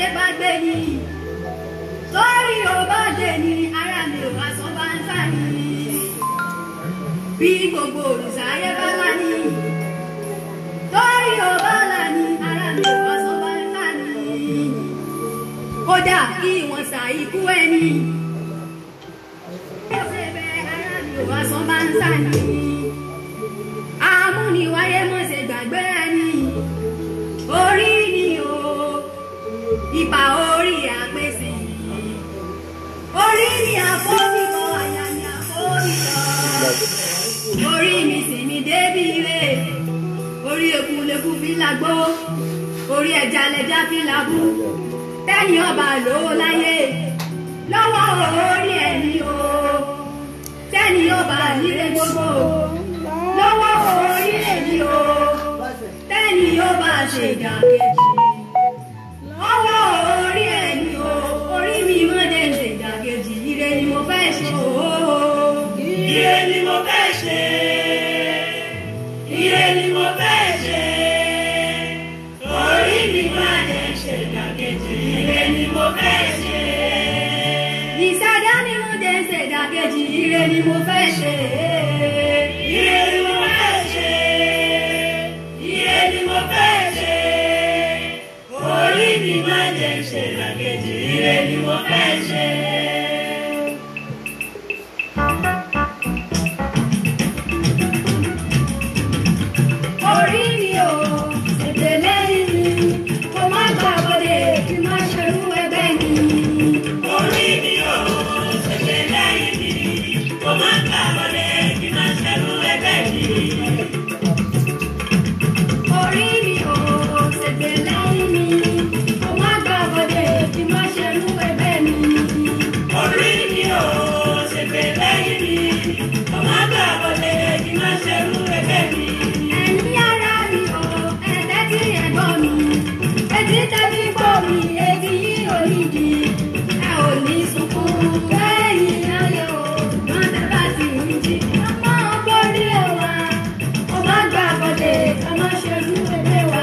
gbàgbé ni torí ò bá dé ni ara mi ò bá sọ bá ń sá ni bí gbogbo olùsáyé bá wà ní torí ò bá là ní ara mi ò bá sọ bá ń sá ni kódà kí wọ́n sa ikú ẹni ó ṣe bẹ́ẹ̀ ara mi ò bá sọ bá ń sá ni amúniwáyé mọ̀ ṣe gbàgbé ẹni orí ni o ipa orí àpèsè orí ni àfọ́bìkọ àyà ni àfọ́bìkọ orí mi sì ni débi ire orí eku leku fi lágbó orí ẹja lẹja fi lábú tẹ́ni ọba lówó láyé lọ́wọ́ orí ẹni o tẹ́ni ọba nílé gbogbo lọ́wọ́ orí ẹni o tẹ́ni ọba ṣèdàkejì ọwọ́ orí ẹni o orí mi mọ́dé ń ṣèdàkejì ire ni mo fẹ́ ṣe o. Ire ni mo fẹ́ ṣe. Ire ni mo fẹ́ ṣe. Orí mi máa jẹ ṣe ìdàkejì. Ire ni mo fẹ́ ṣe. ìṣẹ̀dá ni mo dé ń ṣèdàkejì ire ni mo fẹ́ ṣe. Ire ni mo fẹ́ ṣe. Ire ni mo fẹ́ ṣe. Orí mi máa jẹ ṣe ìdàkejì. Ire ni mo fẹ́ ṣe. orí mi o ètè lẹ́yìn mi kó má gbà wọlé kí má ṣerú ẹgbẹ́ mi. Orí mi ò ṣẹ̀ṣẹ̀ lẹ́yìn mi. Kò má gbà wọlé kí má ṣẹ́rú ẹgbẹ́ mi. orí mi o ètè lẹ́yìn mi kó má gbà wọlé kí má ṣerú ẹgbẹ́ mi. Orí mi ò ṣẹ̀ṣẹ̀ lẹ́yìn mi. Kò má gbà wọlé kí má ṣẹ́rú ẹgbẹ́ mi. ẹ̀yin ara mi o ẹ̀tẹ́ tí ẹ̀gbọ́n mi etí tẹ́tí gbọ́ mi etí yìí ò ní di ẹ ò ní sunkún lẹ́yìn ayé o wọ́n tẹ́ bá ti ń jí ọmọ borí ẹ wá ọmọ gbà bọ́dé ọmọ ṣerú ẹgbẹ́ wa.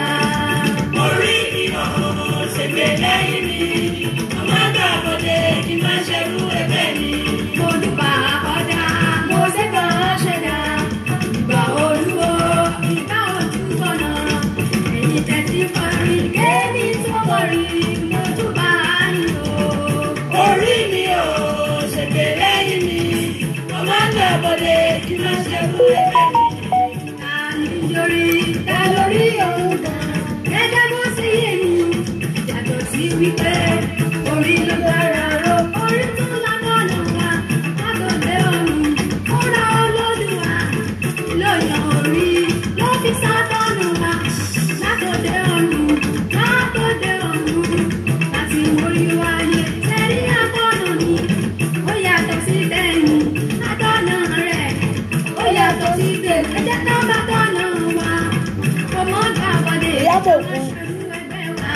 Orí mi ò ṣẹ̀ṣẹ̀ lẹ́yìn mi. Kò má gbà wọlé kí má ṣẹ́rú ẹgbẹ́ mi. mo dùbà ọ̀dà mo ṣègbà ṣẹ̀dá ìgbà olúwo ìgbà ojú kọ̀nà èyí tẹ̀sí kọrin kéèmí tó kọrin mo dùbà nìyó. Orí mi ò ṣẹ̀ṣẹ̀ lẹ́yìn mi. Kò má gbà wọlé kí má ṣẹ́rú ẹgbẹ́ mi. ta ni lórí ta lórí òun gan gẹ́gẹ́ bó ṣe yé mi yàtọ̀ sí wípé orí ló dára ro orí tó lágbọ́nà wa látọ̀dé ọ̀run ó ra olódùwà lóyàn orí ló fi sátọ́nù wa látọ̀dé ọ̀run látọ̀dé ọ̀run láti mórí wáyé sẹ́rí àtọ̀nà ni ó yàtọ̀ sí tẹ̀yìn àtọ̀nà rẹ̀ ó yàtọ̀ sí tèmi ẹ̀jẹ̀ tó bá tọ̀nà wa ọmọ gbà wọlé Ìyábọ̀ kú. ẹgbẹ́ wa.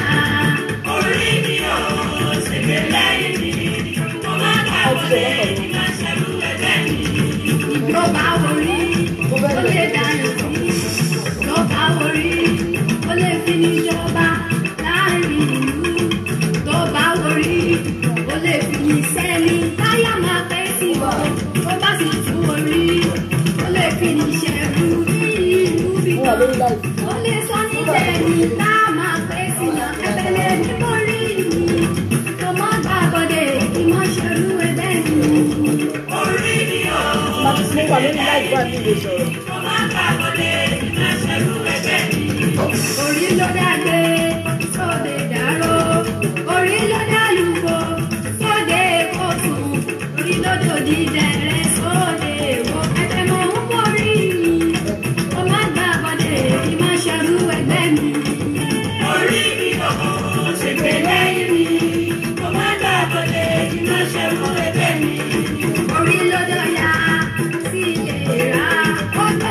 Orí mi ò ṣẹ̀ṣẹ̀ lẹ́yìn mi. Kò má gbà wọlé kí má ṣẹ́rú ẹgbẹ́ mi. Ìjọba orí ó lè dànù sí. Ìjọba orí ó lè fi níjọba láàrin ìlú. Ìjọba orí ó lè fi ní sẹ́ni táyà máa pẹ́ sí ọ. Tó bá sì tú orí ó lè fi ní ṣẹ́rú ní ìlú Wọ́n wà bíbọ̀. lórí láì. Ó lè sọ níbẹ̀ ni tá a máa pẹ́ sí yan ẹgbẹ́lẹ́ nítorí mi. Tó má gbàgbọ́dé kí wọ́n ṣerú ẹgbẹ́ mi. Orí mi ò Láti mo wà lórí láì bá mi lè sọ̀rọ̀. kò má gbà wọlé kí má ṣẹ́rú ẹgbẹ́ mi. orí ló dàgbé sóde dàró orí ló dàlúgbò sóde kóòtù orí ló dòdì dẹrẹ sóde èwo ẹgbẹ́ mọ̀ ń borí mi ó má gbà bọ́dé kí má ṣerú ẹgbẹ́ mi. Orí mi ò ṣẹ̀ṣẹ̀ lẹ́yìn mi. Kò má gbà wọlé kí má ṣẹ́rú ẹgbẹ́ mi. orí ló dọ̀yà sí ìlera ó gbé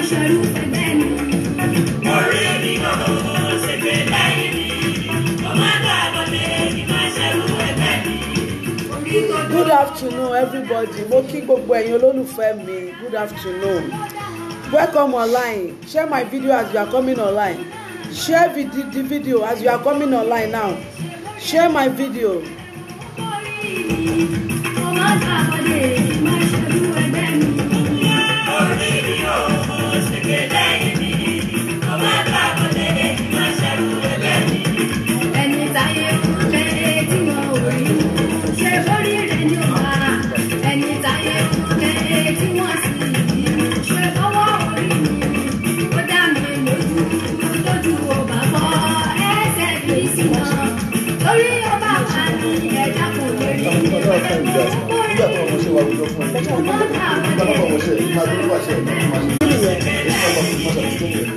ṣerú ẹgbẹ́ mi. orí mi kò ṣe gbé lẹ́yìn mi ọmọ àgbà bọ̀dé kí má ṣerú ẹgbẹ́ mi. Orí tó good afternoon everybody mo kí gbogbo ẹ̀yin olólùfẹ́ mi good afternoon welcome online share my video as you are coming online share vid the video as you are coming online now share my video ọmọ àgbàbọ̀dé má ṣerú ẹgbẹ́ mi. orí mi kò ṣe gbé lẹ́yìn mi ọmọ àgbà bọ̀dé kí má ṣerú ẹgbẹ́ mi. ẹni táyé fún lẹ́yìn tí wọ́n ò rí ṣe bórí rẹ̀ ní ọ̀la ẹni táyé fún lẹ́yìn tí wọ́n sì rí ṣe bọ́wọ́ orí mi ó dá mi lójú lójú ọba bọ́ ẹsẹ̀ kì í sí wọn lórí ọba wa ní ẹ̀dá kò lè rí nígbà tó ọmọ ṣe wà lójọ fún ẹ nígbà tó ọmọ ṣe máa tó wà ṣe ẹ máa ṣe èyí máa bọ̀ fún mọ́ṣáláṣí tó yẹ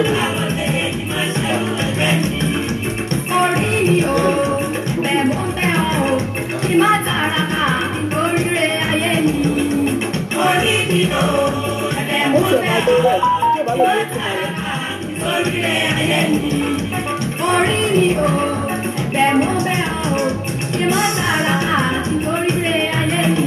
orí mi ò bẹ̀ mọ́ bẹ́ ọ kí má tara ká lórí rẹ̀ ayé mi orí mi kò ẹ̀bẹ̀ ó mọ́ ṣe bẹ́ẹ̀ máa tó rẹ̀ tí ò bá lè lè tún máa yẹ. lórí rẹ̀ ayé mi. orí mi ò bẹ̀ mọ́ bẹ́ ọ kí má tara ká lórí rẹ̀ ayé mi.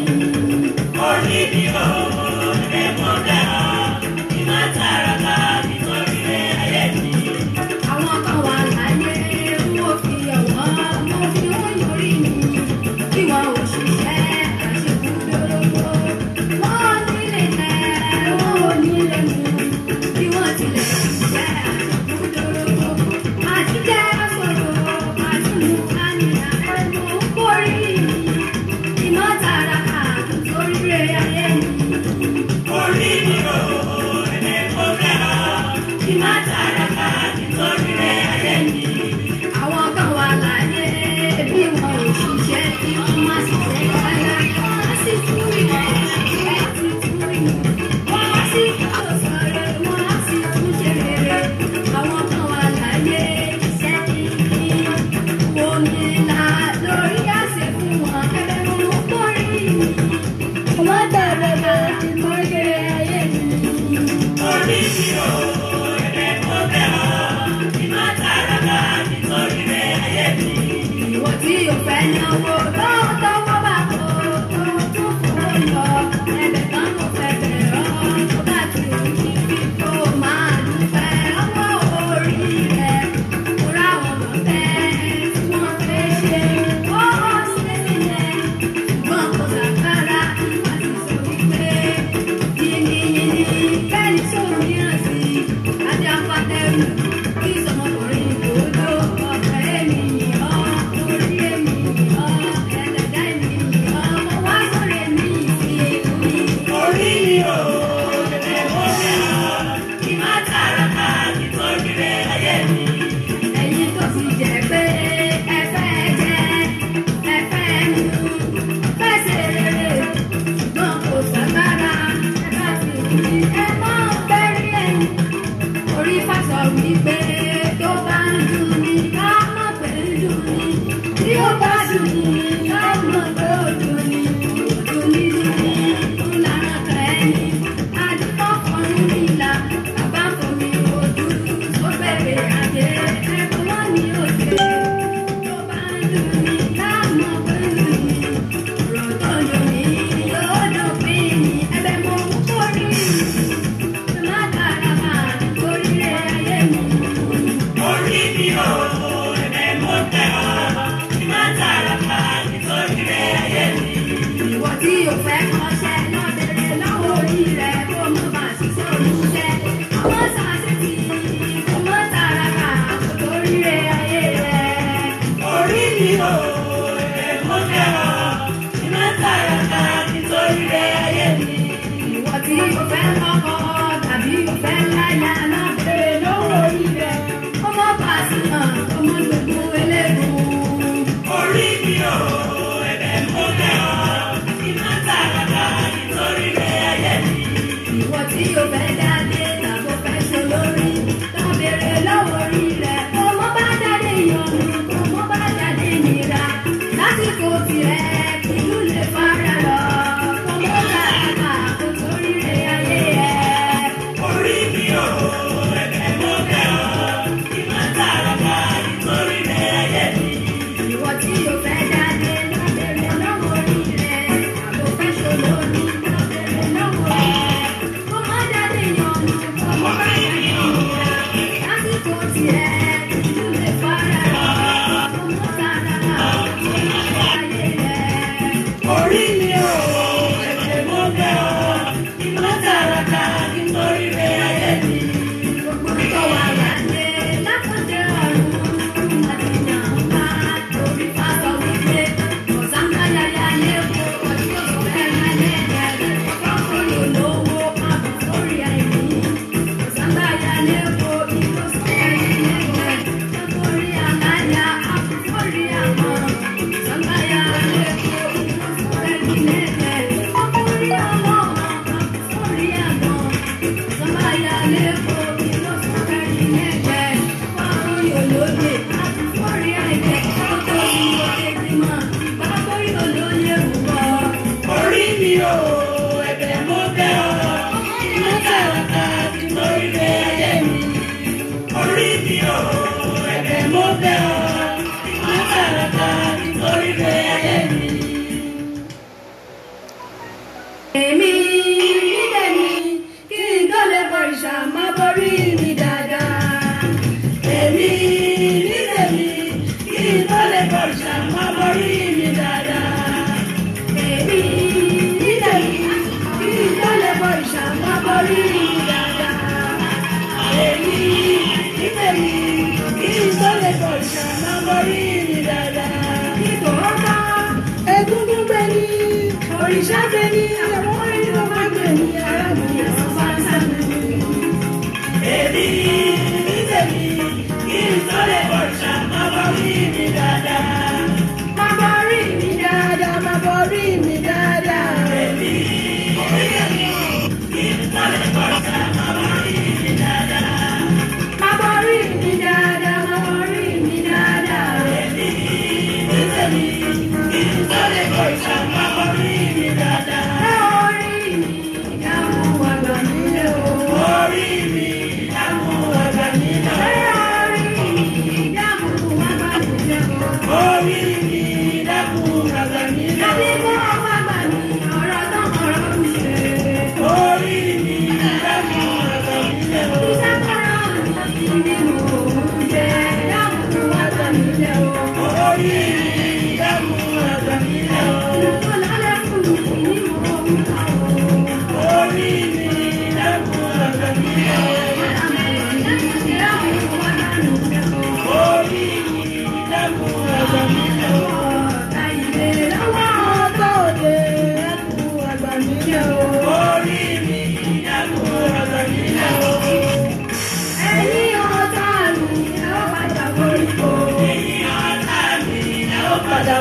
orí mi kò ẹ̀bẹ̀ mọ́ bẹ́ẹ̀ kí má tara ká nítorí rẹ̀ ayé mi. àwọn kan wà láyé mo fi ọ̀wọ́n mo fi wọ́n yọrí mi kí wọn ò ṣiṣẹ́ àṣekúdórógbó wọ́n nílé tẹ́ wọ́n ò nílé mu kí wọ́n tilẹ̀ ṣiṣẹ́ àṣekúdórógbó àti jẹ́ sọ̀rọ̀ àti mú àníyá ẹnu kórì iná tààrà àtúntòrí rẹ̀ ayé mi. orí mi kò ẹ̀bẹ̀ mọ́ bẹ́ẹ̀ kí má tara ká nítorí rẹ̀ ayé mi. àwọn kan wà láyé bí wọn ò ṣiṣẹ́ kí wọ́n má ṣiṣẹ́ rárá wọ́n sì tún rí wọn ẹ̀ sì tún rí wọn wọ́n sì tún sọ̀rọ̀ wọ́n sì tún ṣe rere àwọn kan wà láyé iṣẹ́ kìíní omi là lórí àṣẹ fún wọn ẹgbẹ́ wọn kórì wọ́n dàbẹ̀ bẹ̀ ti mọ́ kéré ayé mi. orí mi kò ẹ̀bẹ̀ mọ́ bẹ́ẹ̀ kí má tara ká nítorí rẹ̀ ayé mi. ìwọ tí o fẹ́ náwó lọ́wọ́ wọ́n bá kó tó tó fowó lọ ẹbẹ̀ kan kò fẹ́ bẹ̀rẹ̀ ọ́ tó bá ti òjì bí kò máa dúpẹ́ ọwọ́ orí rẹ̀ kó ráwọn lọ bẹ́ẹ̀ tí wọ́n fẹ́ ṣe ó sílẹ̀ ṣùgbọ́n kò sàkárà àti sọ wípé yìnyínyìnyín bẹ́ẹ̀ ni sóòrùn yàn sí ajá pátẹ́rù kí sọmọkùnrin kò ló ọ̀pẹ ènìyàn orí ènìyàn ẹ̀ẹ́dẹ̀dẹ̀ ènìyàn mo wá sọ̀rọ̀ èmi ìsìn orí mi kò ẹ̀bẹ̀ mọ́ bẹ́ẹ̀ kí má tara ká nítorí rẹ̀ ayé mi. ẹ̀yin tó ti jẹ́ pé ẹ fẹ́ jẹ ẹ fẹ́ mu fẹ́ ṣe rere ṣùgbọ́n kò sàgbára ẹ bá ti rí ẹ mọ́ bẹ́rí ẹ̀yìn orí fásọ wípé tó bá ń dùn ní ká mọ̀ pé ń dùn ní tí ó bá dùn ní ká mọ̀ pé ó dùn ní dùn ní dùn ní ńlára kẹ́ni àdúgbò kan nílà bàbá kò ní ojú ó bẹ̀rẹ̀ àjẹ́ ẹ̀kọ́ wọn ní òde tó bá ń dùn ní ká mọ̀ pé ń dùn ní ọ̀rọ̀ tó dùn ní yóò dópin ní ẹbẹ̀ mọ́ kórìí má dára máa torí rẹ̀ ayé mi. orí mi kò ẹ̀bẹ̀ mọ́ bẹ́ẹ̀ kí má tara ká nítorí rẹ̀ ayé mi. ìwọ tí o fẹ́ kọ́ṣẹ́ náà tẹ̀lé lọ́wọ́ orí rẹ̀ kó mọ́ bá ṣiṣẹ́ olùṣẹ́. ọmọ sàṣẹ́tì kò mọ́ tààrà kà kó torí rẹ̀ ayé rẹ̀. orí mi kò ẹ̀bẹ̀ mọ́ bẹ́ẹ̀ kí má tara ká nítorí rẹ̀ ayé mi. ìwọ tí o fẹ́ lọ́kọ tàbí o fẹ́ láyà náà tẹ̀lé lọ́wọ́ orí rẹ̀ kó mọ́ bá ṣìnà kó mọ́ gbogbo eléegun. orí mi kò ẹ̀bẹ̀ mọ́ bẹ́ẹ̀ kí má tara ká nítorí rẹ̀ ayé mi. ìwọ tí o fẹ́ jáde tàbó fẹ́ ṣe lórí tó béèrè lọ́wọ́ orí rẹ̀ kó mọ́ bá jáde yọnu kó mọ́ bá jáde nira lásìkò tirẹ̀ ìlú lè fara lọ kó mọ́ bá àgbà kó torí rẹ̀ ayé ẹ̀. orí mi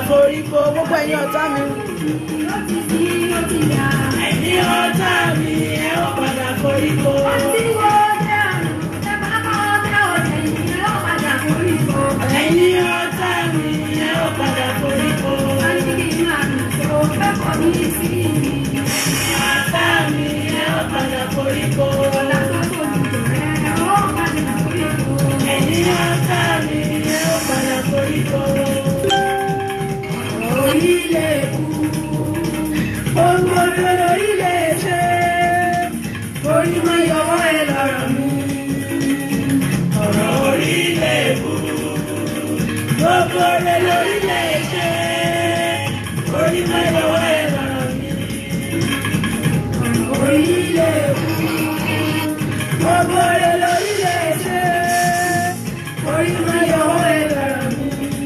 foríko gbogbo ẹ̀yin ọ̀tá mi ó ti sí ó ti yá. ẹ̀yin ọ̀tá mi ẹ ó padà koríko. Tí wo dé ọ̀nà, tẹ bá kọ́ tẹ òde yìí, ó padà forí ko. ẹ̀yin ọ̀tá mi ẹ ó padà koríko. Wọ́n ní kí n máa nà tó fẹ́ kọ́ mi sí i. ọ̀tá mi ẹ ó padà koríko. Ọ̀la tó fojú rẹ̀, ó padà forí ko. ẹ̀yin ọ̀tá mi ẹ ó padà koríko. Orílẹ̀ kú, ohun gbogbo lórílẹ̀ ṣe, orí mọ́ yọwọ́ ẹ lọ́rọ̀ mi. ọ̀rọ̀ orílẹ̀ èbú. gbogbo rẹ̀ lórílẹ̀ ṣe. orí máa yọwọ́ ẹ lọ́rọ̀ mi. Orílẹ̀ kú, gbogbo rẹ̀ lórílẹ̀ ṣe, orí mọ́ yọwọ́ ẹ lọ́rọ̀ mi.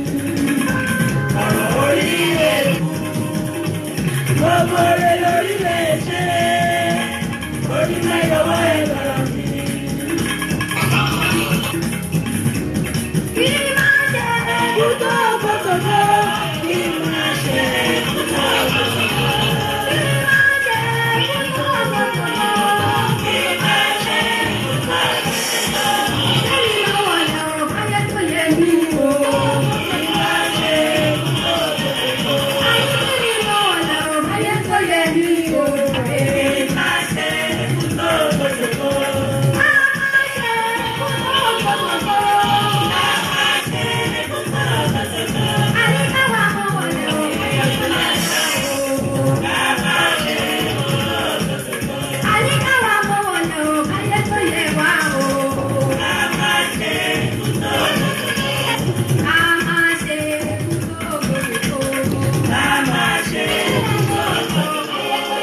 ọ̀rọ̀ orílẹ̀ èbú. gbogbo rẹ̀ lórílẹ̀ ṣe. orí máa yọwọ́ ẹ lọ́rọ̀ mi. Kí ni máa jẹ́ ẹ̀kútó gbogbogbò? kí n máa ṣe ẹ̀kútọ́ gbogbo. Kí ni máa jẹ́ ẹ̀kútó gbogbogbò? kí n máa ṣe ẹ̀kútọ́ gbogbo. Lẹ́yìn lọ́wọ́ lọ́wọ́ báyẹ̀ tó yẹ mí o. kí n máa ṣe ẹ̀kútọ́ gbogbo. Ayé lẹ́yìn lọ́wọ́ lọ́wọ́ báyẹ̀ tó yẹ mí o. kí n máa ṣe ẹ̀kútọ́ gbogbo. Máa máa ṣe ẹ̀kútó gbogbogbò. Àyíká wa mọ̀ wọlé o. Báyẹ̀ tó yẹ mí o. Àyíká wa mọ̀ wọlé o. Báyẹ̀ tó yẹ wá o. A máa ṣe ẹ̀kútó gbogbogbò. Ká máa ṣe ẹ̀kútọ́ gbogbo.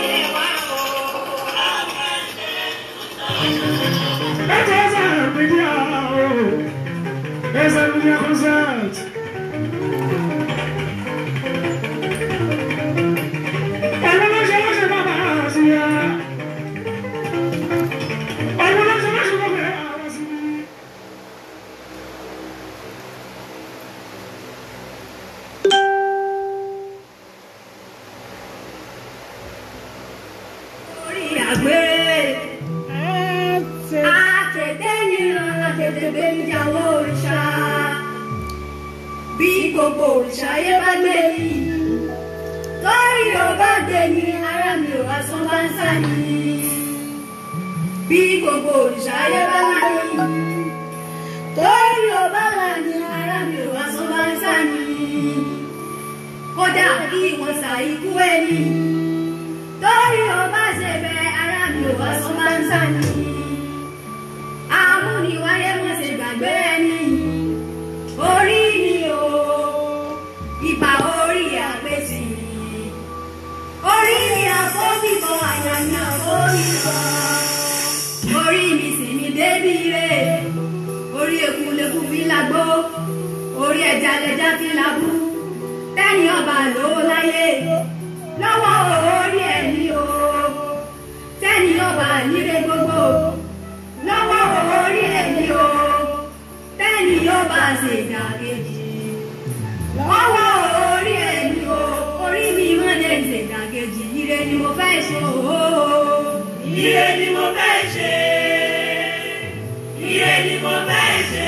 That is a video. There's a video concert. Ọ̀rọ̀ ló ṣe lọ́ṣẹ̀ bàbá sí ya. Ọ̀rọ̀ ló ṣe lọ́ṣẹ̀ bàbá sí ya. Orí àgbèrè. Àtẹ̀tẹ̀ ní ìrànlá tètè gbé mi jáwọ́ òrìṣà. Bí gbogbo òrìṣà yé bá gbé mi. Torí ò bá gbé mi, ara mi ò asán bá ń sá ni. Bí gbogbo òrìṣà yé bá gbé mi. Torí ò bá là ní, ara mi ò asán bá ń sá ni. Kódà kí wọ́n sa ikú ẹni torí ọba ṣe bẹ ara mi ò wá sọ máa ń sàní. amúniwáyé wọn ṣe gbàgbé ẹni orí ni o ìbà orí àpèsè orí ni àfọ́bìkan àyà ni àfọ́bìkan orí mi sì ni débi rè orí ekunleku fi lágbó orí ẹja lẹja fi lábú tẹ́yìn ọba lówó láyé lọ́wọ́ orí ẹni o tẹ́ni ọba nílé gbogbo lọ́wọ́ orí ẹni o tẹ́ni ọba ṣèdàkejì lọ́wọ́ orí ẹni o orí mi wọ́n lè ṣèdàkejì ire ni mo fẹ́ ṣe o. Ire ni mo fẹ́ ṣe. Ire ni mo fẹ́ ṣe.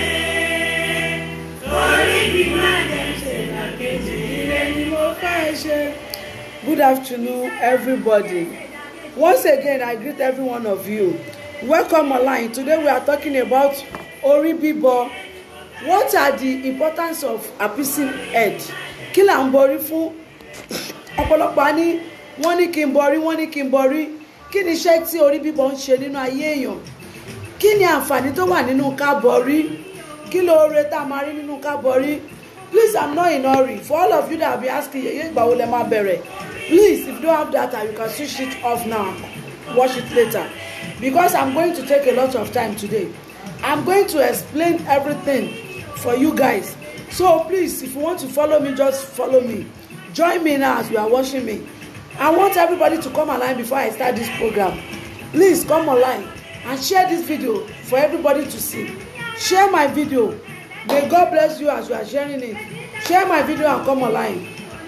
Orí mi máa jẹ́ ṣe làkejì. Ire ni mo fẹ́ ṣe. Good afternoon, everybody. Once again, I greet every one of you. Welcome online. Today we are talking about Ori Bibo. What are the importance of appeasing head? Kí là ń borí fún? Ọ̀pọ̀lọpọ̀ á ní wọ́n ní kí n borí, wọ́n ní kí n borí. Kí ni iṣẹ́ tí orí bíbọ ń ṣe nínú ayé èèyàn? Kí ni àǹfààní tó wà nínú ká borí? Kí lóore tá a máa rí nínú ká borí? Please, I'm not in hurry. For all of you that have been asking, yeye ìgbà wo lẹ máa bẹ̀rẹ̀? Please, if you don't have data, you can switch it off now. Watch it later. Because I'm going to take a lot of time today. I'm going to explain everything for you guys. So please, if you want to follow me, just follow me. Join me now as you are watching me. I want everybody to come online before I start this program. Please come online and share this video for everybody to see. Share my video. May God bless you as you are sharing it. Share my video and come online.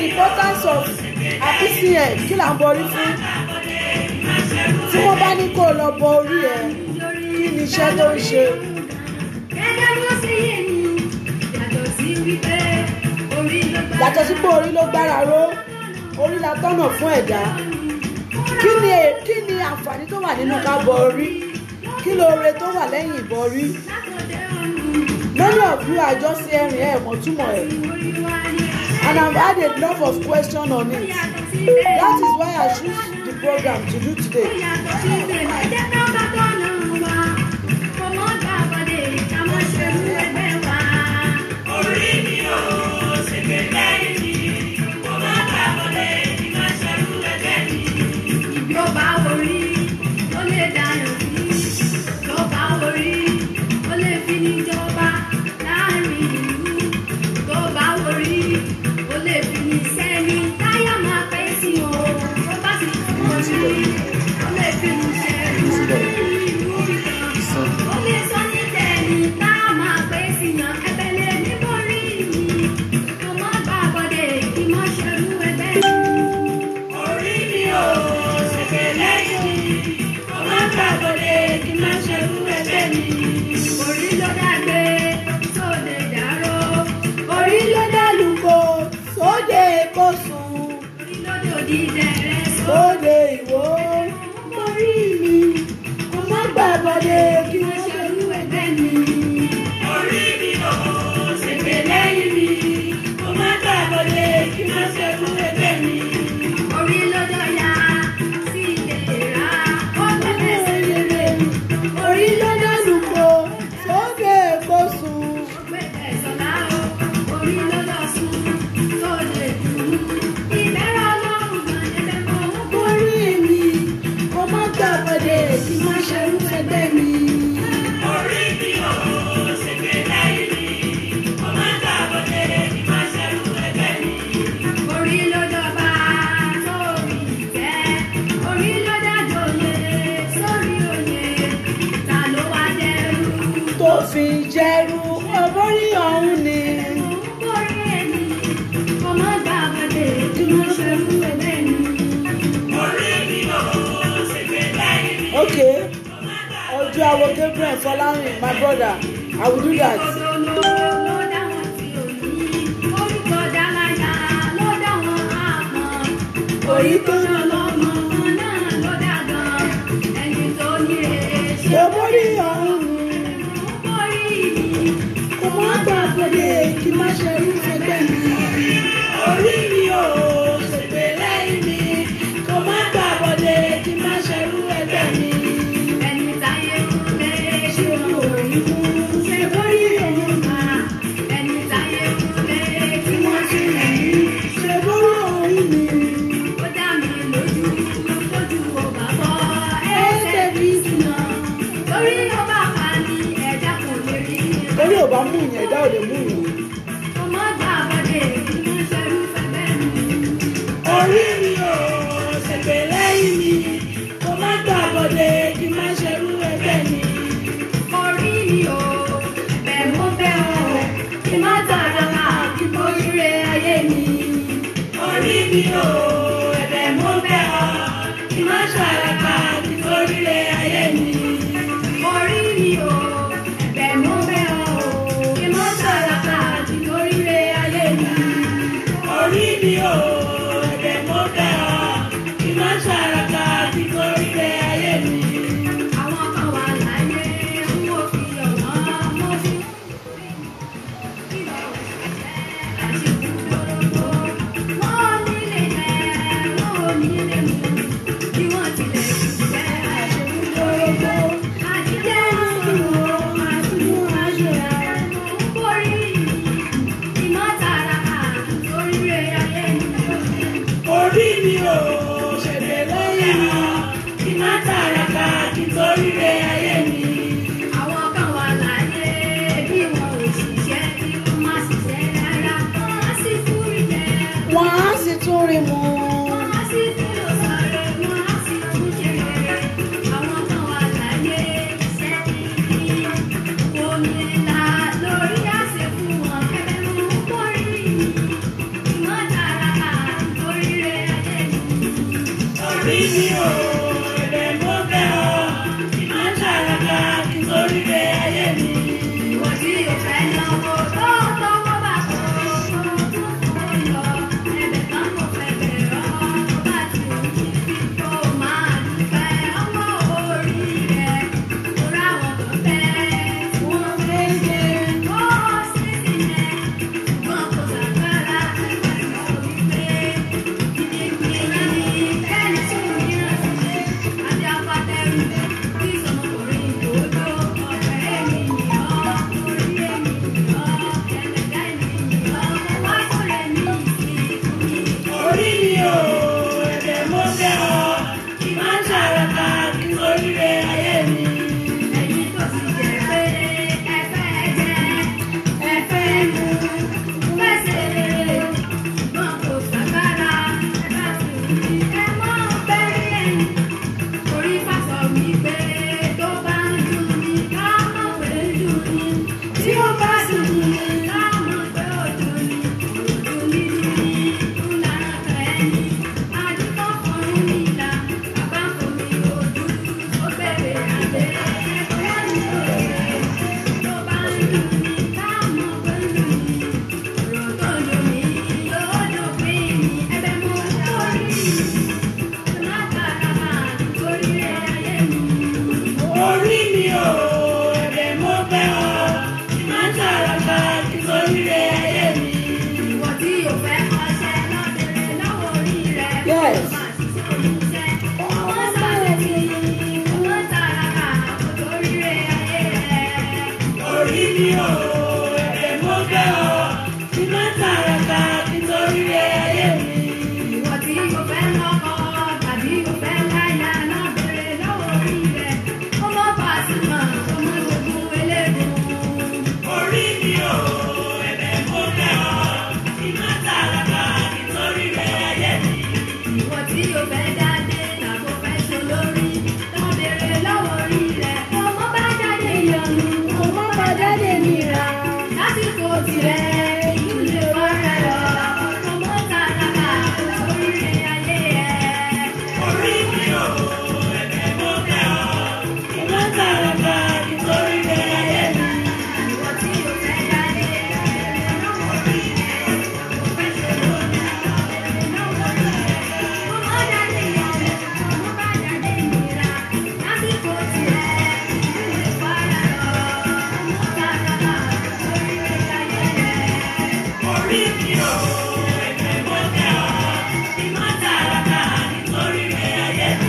the importance of apcn kí là ń borí fún tí wọ́n bá ní kó o lọ bọ orí ẹ kí ni iṣẹ́ tó ń ṣe gẹ́gẹ́ bí ó ṣe yé mi yàtọ̀ sí wípé orí ló gbà yàtọ̀ sí pé orí ló gbára ró orí la tọ́nà fún ẹ̀dá kí ni è- kí ni àǹfààní tó wà nínú ká bọ orí kí lóore tó wà lẹ́yìn ìbọ orí many of you are just hearing ẹ̀ mọ̀ túmọ̀ ẹ̀ and I've had a lot of question on it that is why I choose the program to do today orí mi ò ṣègbè lẹ́yìn mi kò má gbàgbọ́dé kí má ṣerú ẹgbẹ́ mi. orí mi ò ṣègbè lẹ́yìn mi kò má gbàgbọ́dé kí má ṣerú ẹgbẹ́ mi. Orí ló dàgbé sóde dàró, orí ló dálùkọ sóde kó sùn orí ló dòdì dẹ̀rẹ̀ só. sóde ìwò orí mi kò má gbàgbọ́dé kí wọ́n ṣe Ṣerú ẹgbẹ́ mi. orí mi ò ṣègbè lẹ́yìn mi kò má gbàgbọ́dé kí má ṣerú ẹgbẹ́ mi. Orí ló dọ̀yà sí ìlera, ó tẹ̀lé sẹ́lẹ̀. orí ló dálùkọ sóde kó sùn Pé ẹ̀sọ̀lá o, orí ló lọ sùn, tó lè dùn. Ìbẹ̀rẹ̀ ọlọ́run gan ẹ̀bẹ̀ mọ́ ń kó. orí mi kò má gbàgbọ́dé kí wọ́n ṣe ẹgbẹ́ mi. orí mi ò ṣègbè lẹ́yìn mi kò má gbàgbọ́dé kí má ṣerú ẹgbẹ́ mi. Orí ló dọ̀ba sórí ìtẹ́, orí ló dájòyè sórí òye. Ta ló wá dẹrù? tó fi jẹ́rú ọbọ̀rí ọ̀hún ni. Orí ẹni, ọmọ gbàgbọ́dé tí wọ́n ṣe fún ẹgbẹ́ mi. orí mi ò ṣègbè lẹ́yìn mi. okay ọjọ́ àwọ̀ gabriel fọlárin my brother i will do that. Orí tó lọ lọ́mọ náà ló dàgbà ẹni tó ní èṣe ọbọ̀rí ọ̀hún ni. orí mi. kò má gbàgbọ́dé kí má ṣe irú ẹgbẹ́ mi. orí mi ò ṣègbè lẹ́yìn mi kò má gbàgbọ́dé kí má ṣe irú ẹgbẹ́ mi. Ẹni táyé kúlé ṣé mi ò rí mú ṣe bórí ọ̀hún ni. ẹni táyé kúlé kí wọ́n ṣe yìí ṣe bórí ọ̀hún ni. ó dá mi lójú lójú ọba bọ́ ẹsẹ̀ mi sì nà. torí ọba pa ni ẹ̀dá kò lè rí orí ò bá mú ìyẹn ẹ̀dá ò lè mú ìyẹn. ọmọ gbà bọ́dé kí wọ́n ṣerú fẹ́fẹ́ mi. orí mi ò ṣègbè lẹ́yìn mi kò má gbàgbọ́dé kí má ṣe irú ẹgbẹ́ mi. orí mi ò bẹ̀ mú bẹ́ ọ kí má tààrà máa kí mo ríre ayé mi. orí mi ò ẹ̀bẹ̀ mo bẹ̀ ọ́ kí má ṣàràkà kí tó ríre ayé mi. orí mi ò bẹ̀ mú bẹ́ ọ kí má tààrà máa kí mo ríre ayé mi. orí mi ò ẹ̀bẹ̀ mo bẹ̀ ọ́ kí má ṣàràkà kí tó ríre ayé mi. àwọn kan wà láyé ń wò fi ọ̀wọ́n mọ́ fún. wọ́n nílé jẹ́ wọ́n nílé mú bí wọ́n tilẹ̀ jẹ́ àṣekúndórógbó àtijọ́ ìṣòro àtúnú àṣeyà ń borí ìmọ̀tara àtòríire ayé mi. orí mi ò ṣègbè lẹ́yìn mi kí má ṣàràkà kí tó ríre ayé mi. Àwọn kan wà láyé bí wọn ò ṣiṣẹ́ bí wọ́n má ṣiṣẹ́ rárá. Wọ́n á sì fúri jẹ. wọ́n á sì tún rí mu. Wọ́n á sì tún lọ sọ̀rọ̀. Wọ́n á sì tún ṣe rere. Àwọn kan wà láyé iṣẹ́ kíkí. Omi ńlá lórí àṣẹ fún wọn. Ẹ̀bẹ̀ mú kórì. Ìmọ̀ tààrà orí mi ò ẹ̀bẹ̀ mo bẹ̀ ọ́ kí má ṣàràkà kí n torí rẹ̀ ayé mi. Ìwọ tí o fẹ́ lọ́wọ́ tó tọwọ́ bá kọ́ ọmọ tó fún yọ. Ẹ̀bẹ̀ kan kò fẹ́ bẹ̀rẹ̀ ọmọ tó bá ti òjì. Kó o máa dúpẹ́ ọmọ orí rẹ̀. Torí àwọn kan fẹ́ tí wọ́n fẹ́ ṣe kó o sì sílẹ̀. Ṣùgbọ́n kò sàgbára ẹ̀ka ìmọ̀ wípé gidigidi ni ẹni tí ò ní àṣìṣe. Adé apátẹ́rù kí sọmọkùnrin ìdòdó ọ̀fẹ́ ènìyàn orí ènìyàn ẹ̀ẹ́dẹ̀gá ènìyàn wá sọ̀rọ̀ ní ìsìn mi. orí mi ò ẹ̀bẹ̀ mo bẹ̀ ọ́ kí má ṣàràkà kí n torí rẹ̀ ayé mi. Ẹ̀yin tó sì jẹ́ pé ẹ fẹ́ jẹ, ẹ fẹ́ mu, fẹsẹ̀ ṣùgbọ́n kò sàgbára ẹ bá ti rí ẹ mọ́ bẹ́ẹ̀ ẹ̀yìn. Orí fàṣọ mi pé tó bá ń dùn mí ká mọ̀ pé ń dùn mí. Tí ó bá sì dùn mí ká mọ̀ pé ó dùn mí. Dùn mí dùn mí, dùn lára kan ẹni. Adúgbò kan ń mi là, bàbá kò mi ò dùn. Ó bẹ̀rẹ̀ àgbẹ̀ ẹ̀kọ́ ní òye. Tó bá ń dùn mí ká mọ̀ pé ń dùn mí. Ọ̀rọ̀ tó dùn mí yóò dùn mí. Ẹ̀bẹ̀ mo torí orí mi ò ẹ̀bẹ̀ mo bẹ̀ ọ́ kí má ṣàràkà kí n torí rẹ̀ ayé mi. Yes. orí mi ò ẹ̀bẹ̀ mo bẹ̀ ọ́ kí má ṣàràkà kí n torí rẹ̀ ayé mi. orí mi ò ẹ̀bẹ̀ mo bẹ̀ ọ́ kí má ṣàràkà kí n torí rẹ̀ ayé mi. Ìwọ tí o fẹ́ jáde tàbó fẹ́ ṣe lórí, tó béèrè lọ́wọ́ orí rẹ̀. Ọmọ bá jáde yọnu, ọmọ bá jáde nira. Lásìkò tirẹ̀, ìlú lè wá rẹ̀ lọ. Ọmọ tàràkà lórí rẹ̀ ayé ẹ̀. orí mi ò ẹ̀bẹ̀ mo bẹ̀ ọ́ kí má ṣàràkà kí n torí rẹ̀ ayé mi. Ìwọ tí o fẹ́ jáde béèrè lọ́wọ́ orí rẹ̀. Tàbó fẹ́ ṣe lórí, tó béèrè lọ́wọ́ orí rẹ̀. Ọmọ jáde yọnu, ọmọ bá jáde nira. Lásìkò tirẹ̀, ìlú lè wá rẹ̀ lọ. Ọmọ tàràkà lórí rẹ̀ ayé ẹ̀. orí mi ò ẹ̀bẹ̀ mo bẹ̀ ọ́ kí má ṣàràkà kí n torí rẹ̀ ayé mi.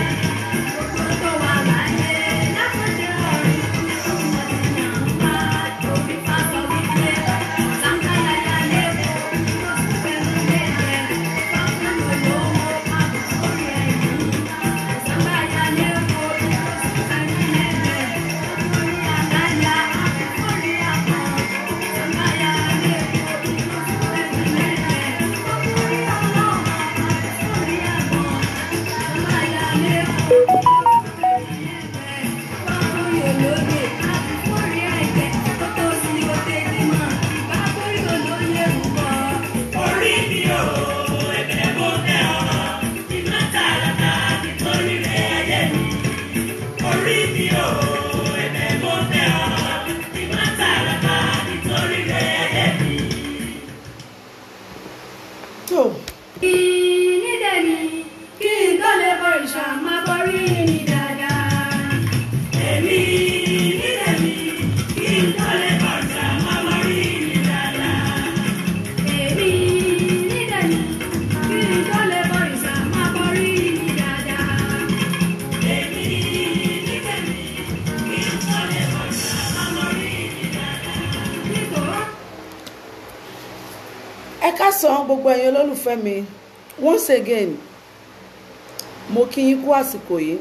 orí mi ò ẹ̀bẹ̀ mo bẹ̀ ọ́ kí má ṣàràkà kí n torí rẹ̀ ayé mi. orí mi ò ẹ̀bẹ̀ mo bẹ̀ ọ́ kí má ṣàràkà kí n torí rẹ̀ ayé mi. tó èmi nílẹ̀ mi kí n tó lè bàtà má má rí mi dáadáa. èmi nílẹ̀ mi kí n tó lè bàtà má má rí mi dáadáa. ẹ káàsán gbogbo ẹ̀yin olólùfẹ́ mi once again mo kí yín kú àsìkò yìí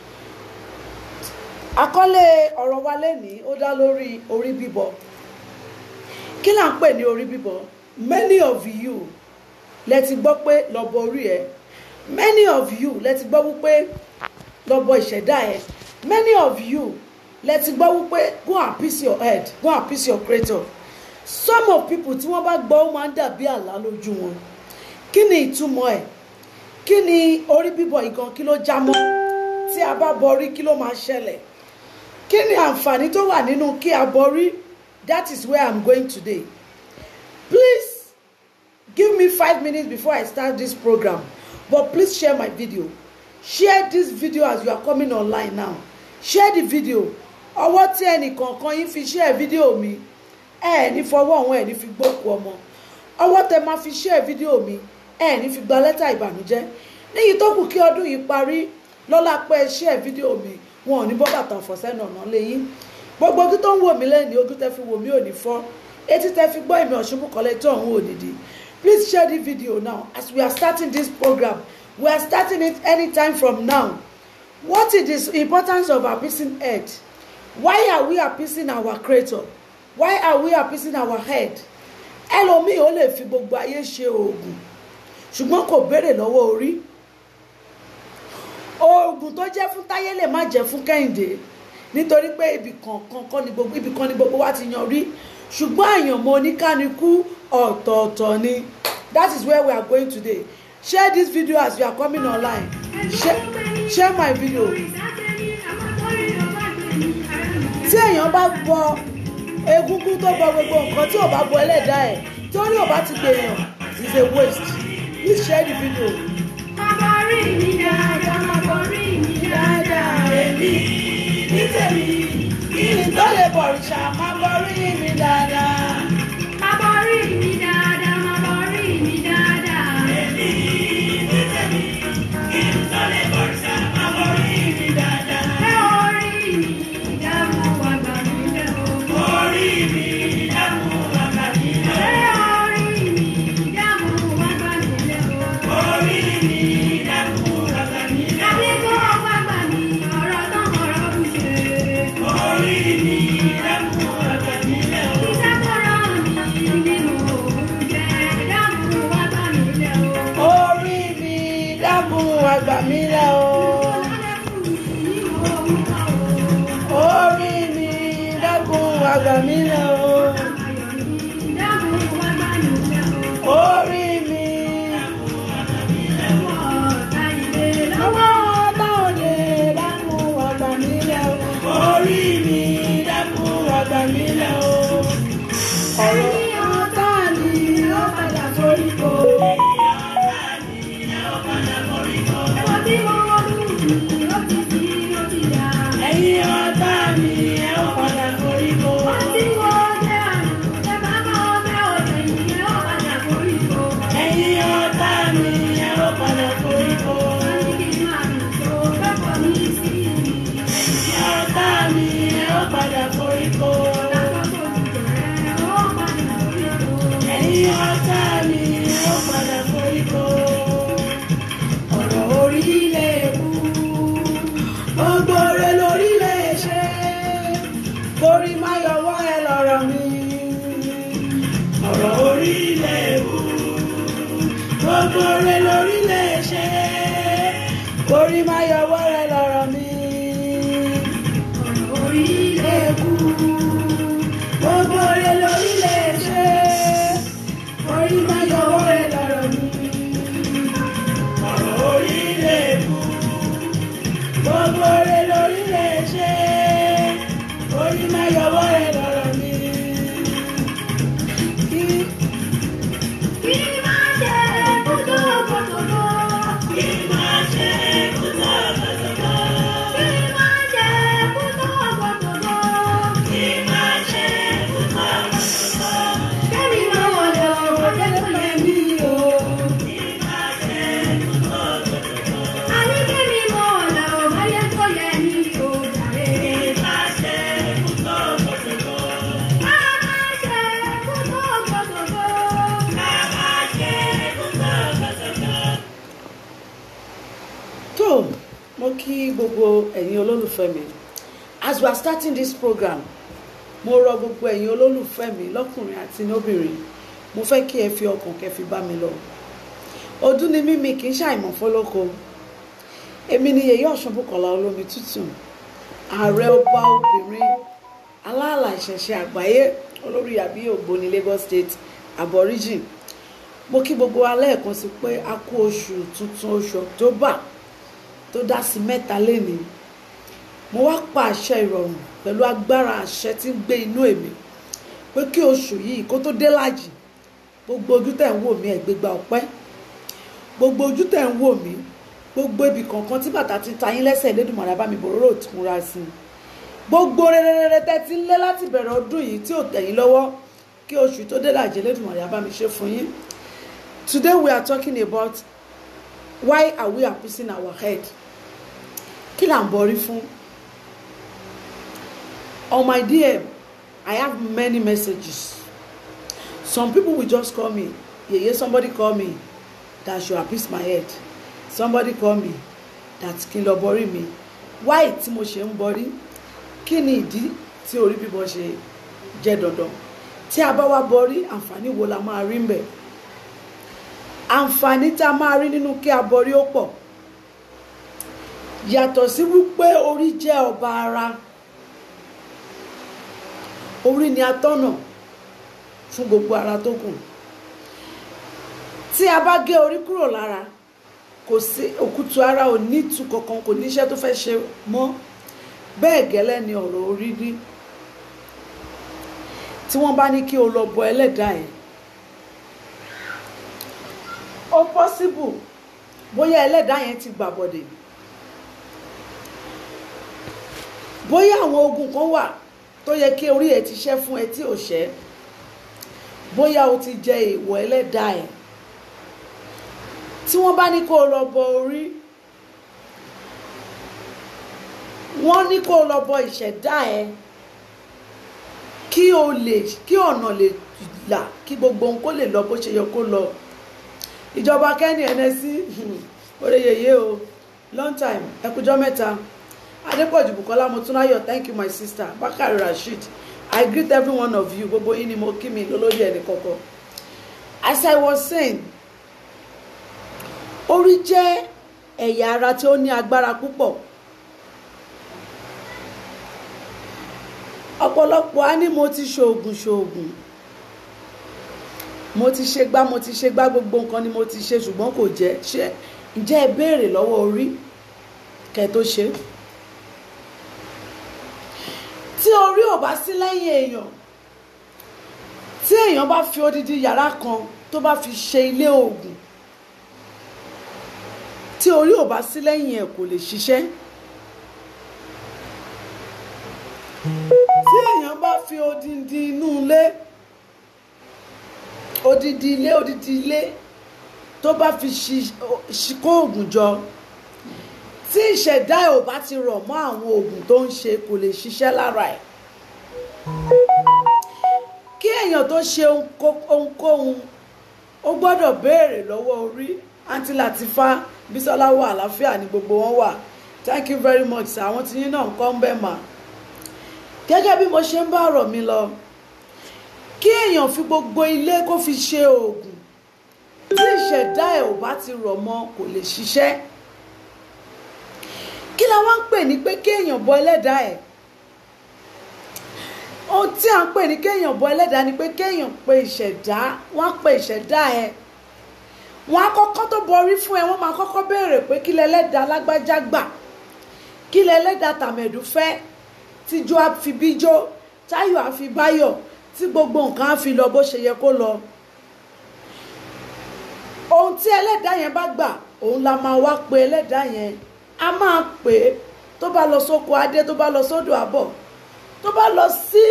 àkọlé ọ̀rọ̀ wa lẹ́nìí ó dá lórí orí bíbọ kí là ń pè ní orí bíbọ many of you lẹ ti gbọ́ pé lọ́bọ orí ẹ many of you lẹ ti gbọ́ wípé lọ́bọ ìṣẹ̀dá ẹ many of you lẹ ti gbọ́ wípé go and piece your head go and piece your creator some of people tí wọ́n bá gbọ́ ó máa ń dàbí àlá lójú wọn kí ni ìtumọ̀ ẹ̀ kí ni orí bíbọ̀ ìgan kí ló já mọ́ tí a bá borí kí ló máa ṣẹlẹ̀ kí ni àǹfààní tó wà nínú kí a borí that is where i'm going today please give me five minutes before i start this program but please share my video share this video as you are coming online now share the video ọwọ́ tí ẹnìkọ̀ọ̀kan yín fi share video mi ẹ ní fọwọ́ ọ̀hún ẹ ní fi gbókù ọmọ ọwọ́ tẹ máa fi share video mi ẹ ní fi gba lẹ́tà ìbànújẹ́ níyì tó kù kí ọdún yìí parí lọ́la pé ẹ share video mi wọn ò ní bọ́ bàtà ọ̀fọ̀sẹ́nà ọ̀nà lẹ́yìn gbogbo ojú tó ń wò mí lẹ́yìn ojú tẹ fi wò mí ò ní fọ́ etí tẹ fi gbọ́ ìmọ̀ ọ̀ṣunbùkọ́lẹ̀ tó ọ̀hún òdìdí please share the video now as we are starting this program we are starting it anytime from now what is the importance of appeasing head why are we appeasing our creator why are we appeasing our head ẹlòmíì ó lè fi gbogbo ayé ṣe oògùn ṣùgbọ́n kò béèrè lọ́wọ́ orí oògùn tó jẹ́ fún táyé lè má jẹ́ fún kẹ́hìndé nítorí pé ibì kankan kọ́ ni gbogbo ibì kan ni gbogbo wa ti yan rí ṣùgbọ́n àyànmọ́ oníkálukú ọ̀tọ̀ọ̀tọ̀ ni that is where we are going today share this video as you are coming online share, share my video tí èèyàn bá bọ egungun tó bọ gbogbo nǹkan tí ò bá bọ ẹlẹ́dàá ẹ̀ torí ò bá ti gbèyàn is a waste please share the video. Màbọ̀rí mi dáadáa, màbọ̀rí mi dáadáa, èmi ní tèmi. kí ni tó lè bọ̀rìṣà máa borí mi dáadáa. Màbọ̀rí mi dáadáa, màbọ̀rí mi dáadáa, èmi ní tèmi. Kí n tó lè bọ̀rìṣà, màbọ̀rí mi dáadáa. Ẹ orí mi dáàmú àgbà mi lẹ́ o. Orí mi dáàmú àgbà mi lẹ́ o. Ẹ orí mi dáàmú àgbà mi lẹ́ o. Orí mi dáàmú àgbà mi lẹ́ o. Àbí kó ọgbà gbà mí, ọ̀rọ̀ náà ọ̀rọ̀ bù ṣe. Orí mi dáàmú àgbà mi lẹ́ o. Ìṣàkóso mi nínú òun jẹ́ dáàmú àgbà mi lẹ́ o. orí mi dákun àgbà mi lẹ o. orí mi dákun àgbà mi lẹ o. orí mi lọ́wọ́ ọ̀tá òde dákun àgbà mi lẹ o. orí mi dákun àgbà mi lẹ o. ọ̀rọ̀ ọ̀tá ni ó padà forí ko. ẹ̀yin ọ̀tá mi ẹ ó padà forí ko. ẹ̀yin ọ̀tá mi ẹ ó padà forí ko. ẹ̀yin ọ̀tá mi ẹ ó padà forí ko. ẹ̀yin ọ̀tá mi ẹ ó padà forí ko. ọ̀rọ̀ orílẹ̀ èkú gbogbo rẹ̀ lórílẹ̀ ṣe torí má yọwọ́ ẹ lọ́rọ̀ mi. ọ̀rọ̀ orílẹ̀ èkú gbogbo rẹ̀ lórílẹ̀ ṣe torí má yọwọ́ ẹ lọ́rọ̀ mi. ọ̀rọ̀ orílẹ̀ èkú gbogbo rẹ̀ lórílẹ̀ ṣe torí má yọwọ́ ẹ lọ́rọ̀ mi. ọ̀rọ̀ orílẹ̀ èkú gbogbo rẹ̀ lórílẹ̀ ṣe orí má yọwọ́ ẹ lọ́rọ̀ mi. Kí- tó mo kí gbogbo ẹ̀yin olólùfẹ́ mi as we are starting this program mo rọ gbogbo ẹ̀yin olólùfẹ́ mi lọ́kùnrin àti lóbìnrin mo fẹ́ kí ẹ fi ọkàn kẹ́ fi bá mi lọ ọdún ni mímí kì í ṣàìmọ̀ fọlọ́kọ èmi ni yèyé ọ̀ṣunbùkọ́lá olómi tútù ààrẹ ọba obìnrin aláàlà ìṣẹ̀ṣẹ̀ àgbáyé olórí àbí ògbóni Lagos State aborigine mo kí gbogbo wa lẹ́ẹ̀kan sí pé a kú oṣù tuntun oṣù october tó dá sí mẹ́ta lénìí mo wá pa àṣẹ ìrọ̀rùn pẹ̀lú agbára àṣẹ tí ń gbé inú èmi pé kí oṣù yìí kó tó dé lájì gbogbo ojú tẹ̀ ń wò mí ẹ̀gbẹ́gba ọpẹ́ gbogbo ojú tẹ̀ ń wò mí gbogbo ibì kọ̀ọ̀kan tí bàtà ti ta yín lẹ́sẹ̀ Elédùmarè bá mi bòróró túnra sí i gbogbo rere tẹ́ ti ń lé láti bẹ̀rẹ̀ ọdún yìí tí ò tẹ̀yìn lọ́wọ́ kí oṣù tó dé lájì Elédùmarè bá mi ṣe fún yín today we are talking about why are we appeasing our head kí là ń bọrí fún on my DM I have many messages some people will just call me yeye somebody call me that should appease my head somebody call me that kí n lọ bọrí mi why tí mo ṣe ń bọrí kí ni ìdí tí orí bíbọ ṣe jẹ́ dandan tí a bá wá bọrí àǹfààní wo la máa rí ń bẹ̀ àǹfààní tá a máa rí nínú kí a bọrí ó pọ̀ yàtọ̀ sí wípé orí jẹ́ ọba ara orí ni atọ́nà fún gbogbo ara tó kù tí a bá gé orí kúrò lára kò sí òkútu ara ò ní ìtú kankan kò níṣẹ́ tó fẹ́ ṣe mọ́ bẹ́ẹ̀ gẹ́lẹ́ ni ọ̀rọ̀ orí rí tí wọ́n bá ní kí o lọ bọ ẹlẹ́dàá ẹ̀ ó possible bóyá ẹlẹ́dàá yẹn ti gbàbọ̀dẹ̀ bóyá àwọn ogun kan wà tó yẹ kí orí ẹ̀ ti ṣẹ́ fún ẹ tí ò ṣẹ́ bóyá o ti jẹ èèwọ̀ ẹlẹ́dàá ẹ̀ tí wọ́n bá ní kó o lọ bọ orí wọ́n ní kó o lọ bọ ìṣẹ̀dá ẹ̀ kí o lè kí ọ̀nà lè là kí gbogbo ohun kó lè lọ bó ṣe yẹ kó lọ ìjọba kẹ́ni ẹnẹ́sí oreyeye o long time ẹkùjọ́ mẹ́ta adépọ̀jù bukola motunayọ̀ thank you my sister bakari rasheed i greet every one of you gbogbo yín ni mo kí mi lólórí ẹni kọ̀ọ̀kan as i was saying orí jẹ́ ẹ̀yà ara tí ó ní agbára púpọ̀ ọ̀pọ̀lọpọ̀ á ní mo ti ṣoògùn ṣoògùn mo ti ṣe gbá mo ti ṣe gbá gbogbo nǹkan ni mo ti ṣe ṣùgbọ́n kò jẹ́ ṣe ǹjẹ́ ẹ béèrè lọ́wọ́ orí kẹ́ tó ṣe tí orí ò bá sí lẹ́yìn èèyàn tí èèyàn bá fi odidi yàrá kan tó bá fi ṣe ilé oògùn tí orí ò bá sí lẹ́yìn ẹ̀ kò lè ṣiṣẹ́ tí èèyàn bá fi odidi inú ilé odidi ilé odidi ilé tó bá fi ṣikó oògùn jọ tí ìṣẹ̀dá ẹ̀ ò bá ti rọ̀ mọ́ àwọn oògùn tó ń ṣe kò lè ṣiṣẹ́ lára ẹ̀ kí èèyàn tó ṣe ohunkóhun ó gbọ́dọ̀ béèrè lọ́wọ́ orí àǹtí Latifa Bísọ́lá wà àlàáfíà ní gbogbo wọn wà thank you very much sir àwọn tí yín náà ń kọ́ ń bẹ̀ mà gẹ́gẹ́ bí mo ṣe ń bá ọ̀rọ̀ mi lọ kí èèyàn fi gbogbo ilé kó fi ṣe oògùn tí ìṣẹ̀dá ẹ̀ ò bá ti rọ̀ mọ́ kò lè ṣiṣẹ́ kí la wá ń pè ní pé kéèyàn bọ ẹlẹ́dàá ẹ̀ ohun tí à ń pè ní kéèyàn bọ ẹlẹ́dàá ni pé kéèyàn pe ìṣẹ̀dá wọ́n á pe ìṣẹ̀dá ẹ̀ wọ́n á kọ́kọ́ tó bọrí fún ẹ wọ́n máa kọ́kọ́ béèrè pé kí lẹ́lẹ́dàá lágbájá gbà kí lẹ́lẹ́dàá tàmẹ̀dù fẹ́ tíjọ́ á fi bíjọ́ táyọ̀ á fi báyọ̀ tí gbogbo nǹkan á fi lọ bó ṣe yẹ kó lọ ohun tí ẹlẹ́dàá yẹn bá gbà òun la máa wá pe ẹlẹ́dàá yẹn a máa pè é tó bá lọ sóko adé tó bá lọ sódò àbọ̀ tó bá lọ sí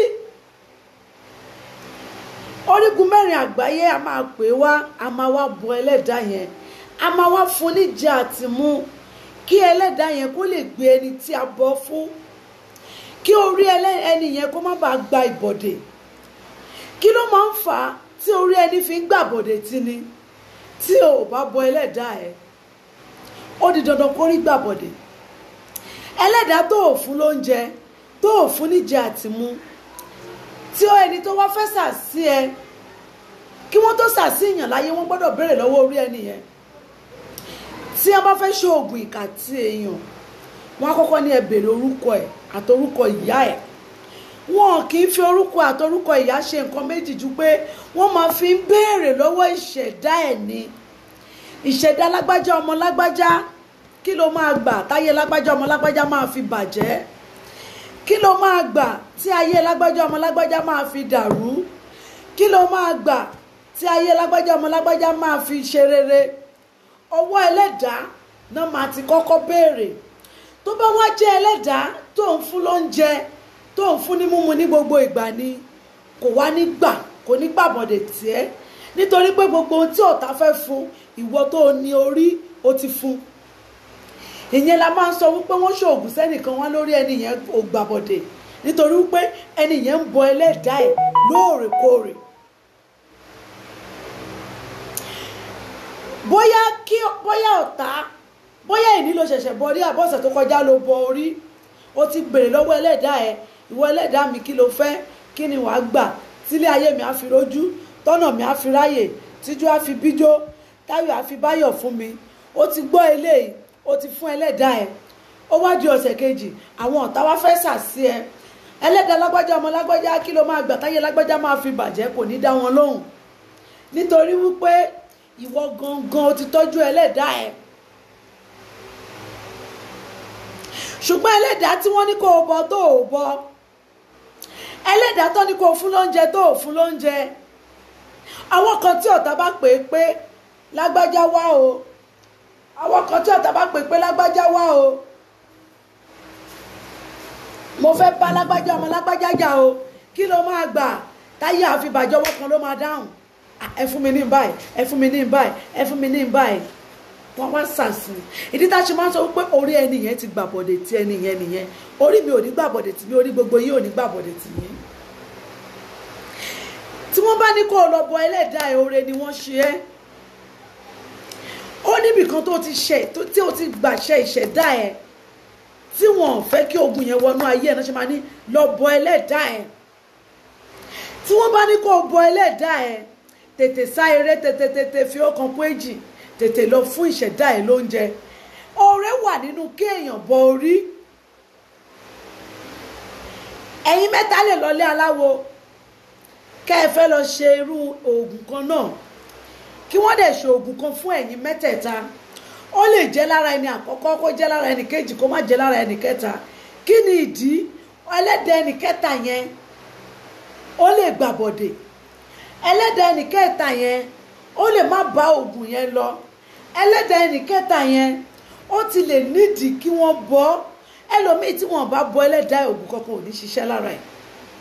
orígun mẹ́rin àgbáyé a máa pè é wá a máa wá bọ ẹlẹ́dàá yẹn a máa wá fún níjà àtìmú kí ẹlẹ́dàá yẹn kó lè gbé ẹni tí a bọ fún kí orí ẹni yẹn kó má bàa gba ìbọ̀dè kí ló máa ń fà á tí orí ẹni fi ń gbàbọ̀dè tí ni tí o ò bá bọ ẹlẹ́dàá ẹ̀ ó di dandan kó rí gbàbọ̀dè ẹlẹ́dàá tó ò fún lóúnjẹ tó ò fún níjẹ àtìmú tí ó ẹni tó wá fẹ́ sà sí ẹ kí wọ́n tó sà sí èèyàn láyé wọ́n gbọ́dọ̀ béèrè lọ́wọ́ orí ẹni yẹn tí wọ́n bá fẹ́ ṣe oògùn ìkà tí èèyàn wọ́n á kọ́kọ́ ní ẹ béèrè orúkọ ẹ̀ àti orúkọ ìyá ẹ̀ wọn kì í fi orúkọ àtorúkọ ìyá ṣe nǹkan méjì ju pé wọ́n máa fi ń béèrè lọ́wọ́ ìṣẹ̀dá ẹ̀ ni ìṣẹ̀dá lágbájá ọmọ lágbájá kí ló máa gbà táyé lágbájá ọmọ lágbájá máa fi bàjẹ́ kí ló máa gbà tí ayé lágbájá ọmọ lágbájá máa fi dàrú kí ló máa gbà tí ayé lágbájá ọmọ lágbájá máa fi ṣe rere ọwọ́ ẹlẹ́dàá náà máa ti kọ́kọ́ béèrè tó bá wá jẹ́ ẹlẹ́dàá tó ń fún lóúnjẹ tó ń fún ní mímu ní gbogbo ìgbà ni kò wá ní gbà kò ní gbàbọ̀dẹ̀ tiẹ̀ nítorí pé gbogbo ohun tí ọ̀tá fẹ́ fún ìwọ tó o ní orí o ti fún ìyẹn la máa ń sọ wípé wọ́n ṣoògùn sẹ́nìkan wá lórí ẹni yẹn ò gbàbọ̀dẹ̀ nítorí wípé ẹni yẹn ń bọ ẹlẹ́dàá ẹ̀ lóòrèkóòrè bóyá kí bóyá ọ̀tá bóyá ìní ló ṣẹ̀ṣẹ̀ bọ orí àbọ̀sẹ̀ tó kọjá ló bọ orí o ti bèrè lọ́wọ́ ẹlẹ́dàá ẹ̀ ìwọ ẹlẹ́dàá mi kí ló fẹ́ kí ni wàá gbà tílé ayé mi á fi rójú tọ́nà mi á fi ráyè tíjú á fi bíjó táyọ̀ á fi báyọ̀ fún mi o ti gbọ́ eléyìí o ti fún ẹlẹ́dàá ẹ̀ ó wá di ọ̀sẹ̀ kejì àwọn ọ̀tá wá fẹ́ sàsí ẹ ẹlẹ́dàá lágbájá ọmọ lágbájá kí ló máa gbà táyé lágbájá máa fi bàjẹ́ kò ní dá wọn lóhùn nítorí wípé ìwọ gangan o ti tọ́jú ẹlẹ́dàá ẹ̀ ṣùgbọ́n ẹlẹ́dàá tí wọ́n ní kó o bọ tó o bọ ẹlẹ́dàá tó ní kó o fún lóúnjẹ tó o fún lóúnjẹ àwọn kan tí ọ̀tá bá pè é pé lágbájá wá o àwọn kan tí ọ̀tá bá pè é pé lágbájá wá o mo fẹ́ bá lágbájá ọmọ lágbájá jà o kí ló máa gbà táyé àfibàjẹ́ ọwọ́ kan ló máa dáhùn ẹ fún mi ní báyìí ẹ fún mi ní báyìí ẹ fún mi ní báyìí wọn wá sàsì ìdí tá a ṣe máa ń sọ wípé orí ẹni yẹn ti gbàbọ̀dẹ̀ tí ẹni yẹn nìyẹn orí mi ò ní gbàbọ̀dẹ̀ tì mí orí gbogbo yín ò ní gbàbọ̀dẹ̀ tì mí tí wọ́n bá ní kó o lọ bọ ẹlẹ́dàá ẹ̀ oore ni wọ́n ṣe é ó níbì kan tó ti ṣe tí o ti gbàṣẹ ìṣẹ̀dá ẹ̀ tí wọ́n ò fẹ́ kí ogun yẹn wọnú ayé ẹ̀ náà ṣe máa ní lọ bọ ẹlẹ́dàá ẹ̀ tí wọ́n bá ní kó o bọ ẹlẹ́dàá ẹ̀ tètè sá eré tètè tètè fi ọkàn pé jì tètè lọ fún ìṣẹ̀dá ẹ̀ lóúnjẹ oore wà nínú kéèyàn bọ orí ẹ̀yin mẹ́ta lè lọlé aláwo kẹ́ ẹ fẹ́ lọ ṣe irú oògùn kan náà kí wọ́n dẹ̀ ṣe oògùn kan fún ẹ̀yin mẹ́tẹ̀ẹ̀ta ó lè jẹ́ lára ẹni àkọ́kọ́ kó jẹ́ lára ẹni kejì kó má jẹ́ lára ẹni kẹta kí ni ìdí ẹlẹ́dẹ̀ ẹni kẹta yẹn ó lè gbàbọ̀dè ẹlẹ́dẹ̀ ẹni kẹta yẹn ó lè má bá oògùn yẹn lọ ẹlẹ́dẹ̀ ẹni kẹta yẹn ó ti lè nídìí kí wọ́n bọ́ ẹlòmíì tí wọ́n bá bọ́ ẹlẹ́dàá oògùn kankan ò ní ṣiṣẹ́ lára ẹ̀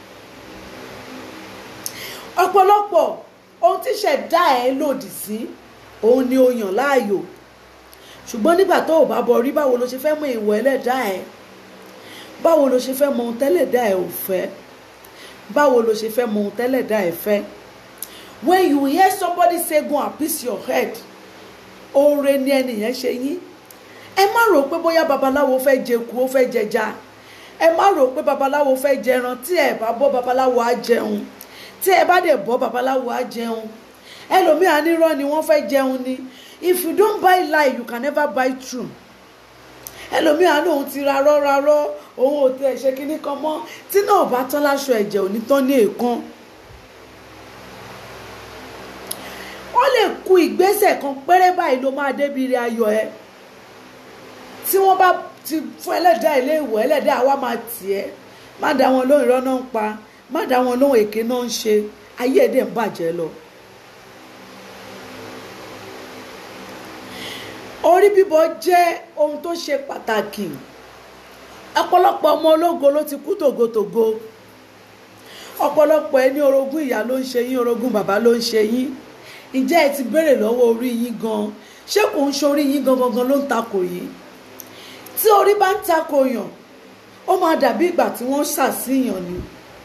ọ̀pọ̀lọpọ̀ ohun tí ṣẹ̀dá ẹ̀ lòdì sí òun ni o yàn láàyò ṣùgbọ́n nígbà tó o bá bọ rí báwo ló ṣe fẹ́ mọ ìwọ ẹlẹ́dàá ẹ̀ báwo ló ṣe fẹ́ mọ ohun tẹ́lẹ̀dá ẹ̀ ò fẹ́ báwo ló ṣe fẹ́ mọ ohun tẹ́lẹ̀dá ẹ̀ fẹ́ when you hear somebody say go and piece your head oore ni ẹnìyẹn ṣe yín ẹ má rò pé bóyá babaláwo fẹ́ jẹku ó fẹ́ jẹja ẹ má rò pé babaláwo fẹ́ jẹran tí ẹ bá bọ́ babaláwo á jẹun tí ẹ bá dẹ̀ bọ́ babaláwo á jẹun ẹlòmíà nírọ́ ni wọ́n fẹ́ jẹun ni if you don't buy lie you can never buy true ẹlòmíà ní òun ti rarọ́ rarọ́ òun ò tẹ̀ ṣe kinní kan mọ́ tí náà bá tán láṣọ ẹ̀jẹ̀ ò ní tán ní èèkan ó lè ku ìgbésẹ̀ kan péré báyìí ló máa débi ire ayọ̀ ẹ tí wọ́n bá ti fún ẹlẹ́dàá ilé ìwọ̀ ẹlẹ́dàá wa máa tì ẹ́ má dá wọn lóhùn irọ́ náà ń pa má dá wọn lóhùn èké náà ń ṣe ayé ẹ̀dẹ̀ ń bàjẹ́ lọ. orí bíbọ jẹ́ ohun tó ṣe pàtàkì ọ̀pọ̀lọpọ̀ ọmọ ológo ló ti kú tògótògó ọ̀pọ̀lọpọ̀ ẹni orogún ìyá ló ń ṣe yín orogún bàbá ló ń ṣe yín ǹjẹ́ ẹ ti béèrè lọ́wọ́ orí yín gan ṣé kò ń ṣorí yín gangan gan ló ń takò yín tí orí bá ń takò yàn ó máa dàbí ìgbà tí wọ́n ṣàṣìyàn ni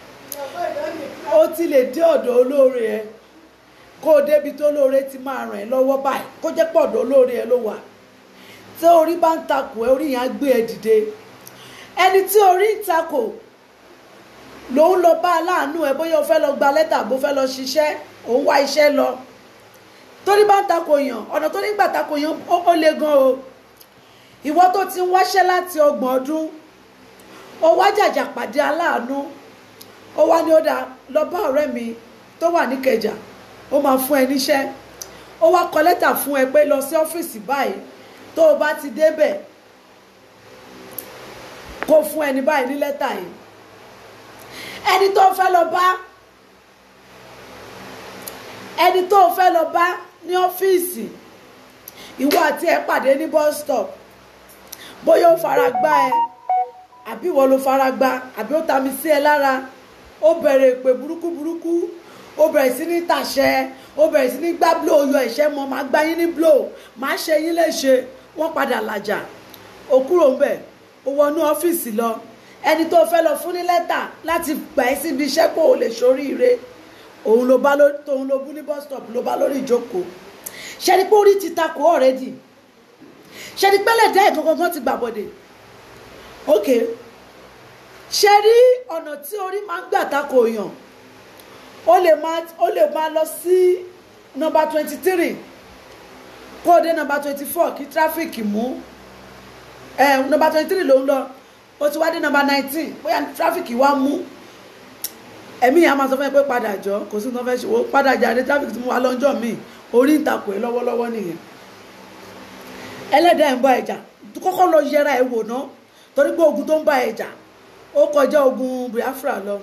ó ti lè dé ọ̀dọ̀ olóore ẹ kó o débi tó olóore ti máa ràn ẹ́ lọ́wọ́ báyìí kó jẹ́ pọ̀ ọ̀dọ̀ olóore ẹ ló wà tí orí bá ń takò ẹ orí yẹn á gbé ẹ dìde ẹni tí orí ń takò lòun lọ bá aláàánú ẹ bóyá o fẹ́ lọ gba lẹ́tà bó fẹ́ lọ ṣiṣẹ́ òun wá iṣẹ́ lọ torí bá ń takò yàn ọ̀nà tó nígbà takò yàn ó le gan o ìwọ tó ti ń wáṣẹ́ láti ọgbọ̀n ọdún ó wá jàjà pàdé aláàánú ó wá ní ó dáa lọ bá ọ̀rẹ́ mi tó wà níkẹjà ó máa fún ẹ níṣẹ́ ó wá kọ lẹ́tà fún ẹ pé lọ sí ọ́fíìsì báyìí tó o bá ti débẹ̀ kó fún ẹni báyìí ní lẹ́tà yìí ẹni tó fẹ́ lọ bá ẹni tó fẹ́ lọ bá ní ọ́fíìsì ìwọ àti ẹ pàdé ní bus stop bóyá ó fara gbá ẹ àbí ìwọ ló fara gbá àbí ó tami sí ẹ lára ó bẹ̀rẹ̀ èpè burúkú burúkú ó bẹ̀rẹ̀ sí ní tàṣẹ ó bẹ̀rẹ̀ sí ní gbá blow yọ ẹ̀ṣẹ́ mọ́ máa gbá yín ní blow máa ṣe yín léṣe wọ́n padà làjà ó kúrò ń bẹ̀ ó wọnú ọ́fíìsì lọ ẹni tó fẹ́ lọ fún ní lẹ́tà láti gbà ẹ́ síbi iṣẹ́ kó o lè ṣoríire òun ló bá lórí tóun ló bú ní bus stop ló bá lórí ìjókòó ṣẹ́ni pé orí ti takò ọ̀rẹ́dì ṣẹ́ni pẹ́lẹ̀ dá ẹ̀kan gangan ti gbàbọ̀dẹ̀ ok ṣe rí ọ̀nà tí orí máa ń gbà takò yàn ó lè máa ó lè máa lọ sí nọ́mbà twenty three kó o dé nọ́mbà twenty four kí tráfíkì mú ẹ nọ́mbà twenty three ló ń lọ ó ti wá dé nọ́mbà nineteen bóyá tráfíkì wá mú ẹ̀mí yẹn a máa sọ fún ẹ pé padà jọ kò sí nǹkan fẹ́ ṣe wò padà jáde tráfíkì tí mo wá lọ́jọ́ míì orí ń takò ẹ lọ́wọ́lọ́wọ́ nìyẹn ẹlẹ́dàá ń bá ẹjà kọ́kọ́ lọ yẹra ẹ wò ná torí pé ogun tó ń bá ẹjà ó kọjá ogun Biafra lọ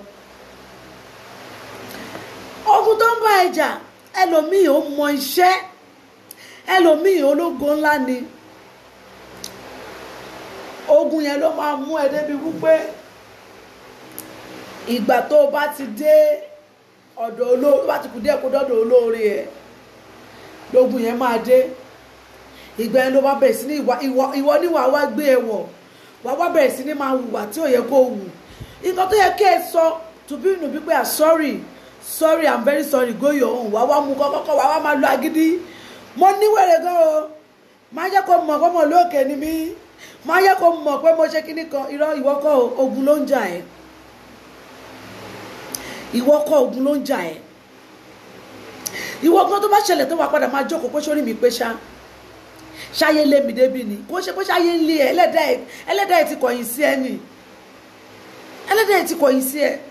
ogun tó ń bá ẹjà ẹlòmíì ó mọ iṣẹ́ ẹlòmíì ológo ńlá ni ogun yẹn ló máa mú ẹ débi wípé ìgbà tó o bá ti dé ọ̀dọ̀ olóore bá ti kù díẹ̀ kó dọ́dọ̀ olóore ẹ̀ lógun yẹn máa dé ìgbà yẹn ló bá bẹ̀rẹ̀ sí ní ìwà ìwọ ìwọ níwà wá gbé ẹ wọ̀ wà wá bẹ̀rẹ̀ sí ní máa hùwà tí ò yẹ kó hù nǹkan tó yẹ kí ẹ sọ tùbí nù bí pé à sorry sorry i'm very sorry go your own wà wá mú kọ́kọ́kọ́ wà wá máa lo agídí mo níwèrè gan o máa jẹ́ kó mọ̀ kọ́mọ̀ lóòkè ni mí máa jẹ́ kó mọ̀ pé mo ṣe kíní kan irọ́ ìwọ kọ́ ogun ló ń jà ẹ́ ìwọ kọ́ ogun ló ń jà ẹ́ ìwọ gan tó bá ṣẹlẹ̀ tó wà padà máa jókòó pé sórí mi pé ṣá ṣáyé lé mi débi ni kó ṣe pé ṣáyé ń lé ẹ ẹlẹ́dàá ẹ ẹlẹ́dàá ẹ ti kọ̀yìn sí ẹ nì ẹlẹ́dàá ẹ ti kọ̀yìn sí ẹ.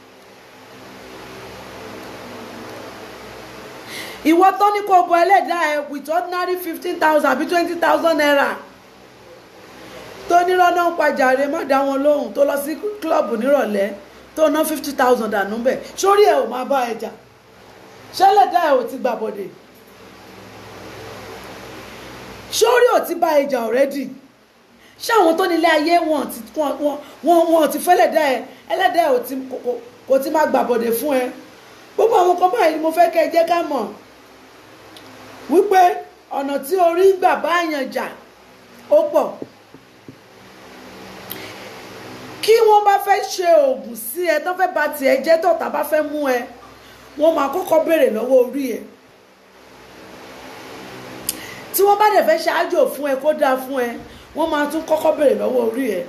ìwọ tó ní kó bọ ẹlẹ́dàá ẹ with ordinary fifteen thousand àbí twenty thousand naira tó nírọ́nà ń pàjáre má dá wọn lóhùn tó lọ sí club nírọ̀lẹ́ tó ná fifty thousand dànù bẹ́ẹ̀ sórí ẹ̀ ò máa bá ẹ jà ṣẹlẹ̀dá ẹ̀ ò ti gbà bọ̀dẹ̀ sórí ò ti bá ẹ jà ọ̀rẹ́dì ṣé àwọn tó nílé ayé wọn ti wọn wọn wọn ti fẹ́lẹ̀dá ẹ ẹlẹ́dá ẹ ò ti kò ti máa gbà bọ̀dẹ̀ fún ẹ gbogbo àwọn kan báyìí ni mo fẹ́ kẹ́ ẹ jẹ́ ká mọ̀ wípé ọ̀nà tí orí gbà bá àyàn jà ó pọ̀ kí wọ́n bá fẹ́ ṣe oògùn sí ẹ tó fẹ́ bà tiẹ̀ jẹ́ tọ̀tá bá fẹ́ mú ẹ wọ́n máa kọ́kọ́ béèrè lọ́wọ́ orí ẹ̀ tí wọ́n bá dẹ̀ fẹ́ ṣáájò fún ẹ kó dáa fún ẹ wọ́n máa tún kọ́kọ́ béèrè lọ́wọ́ orí ẹ̀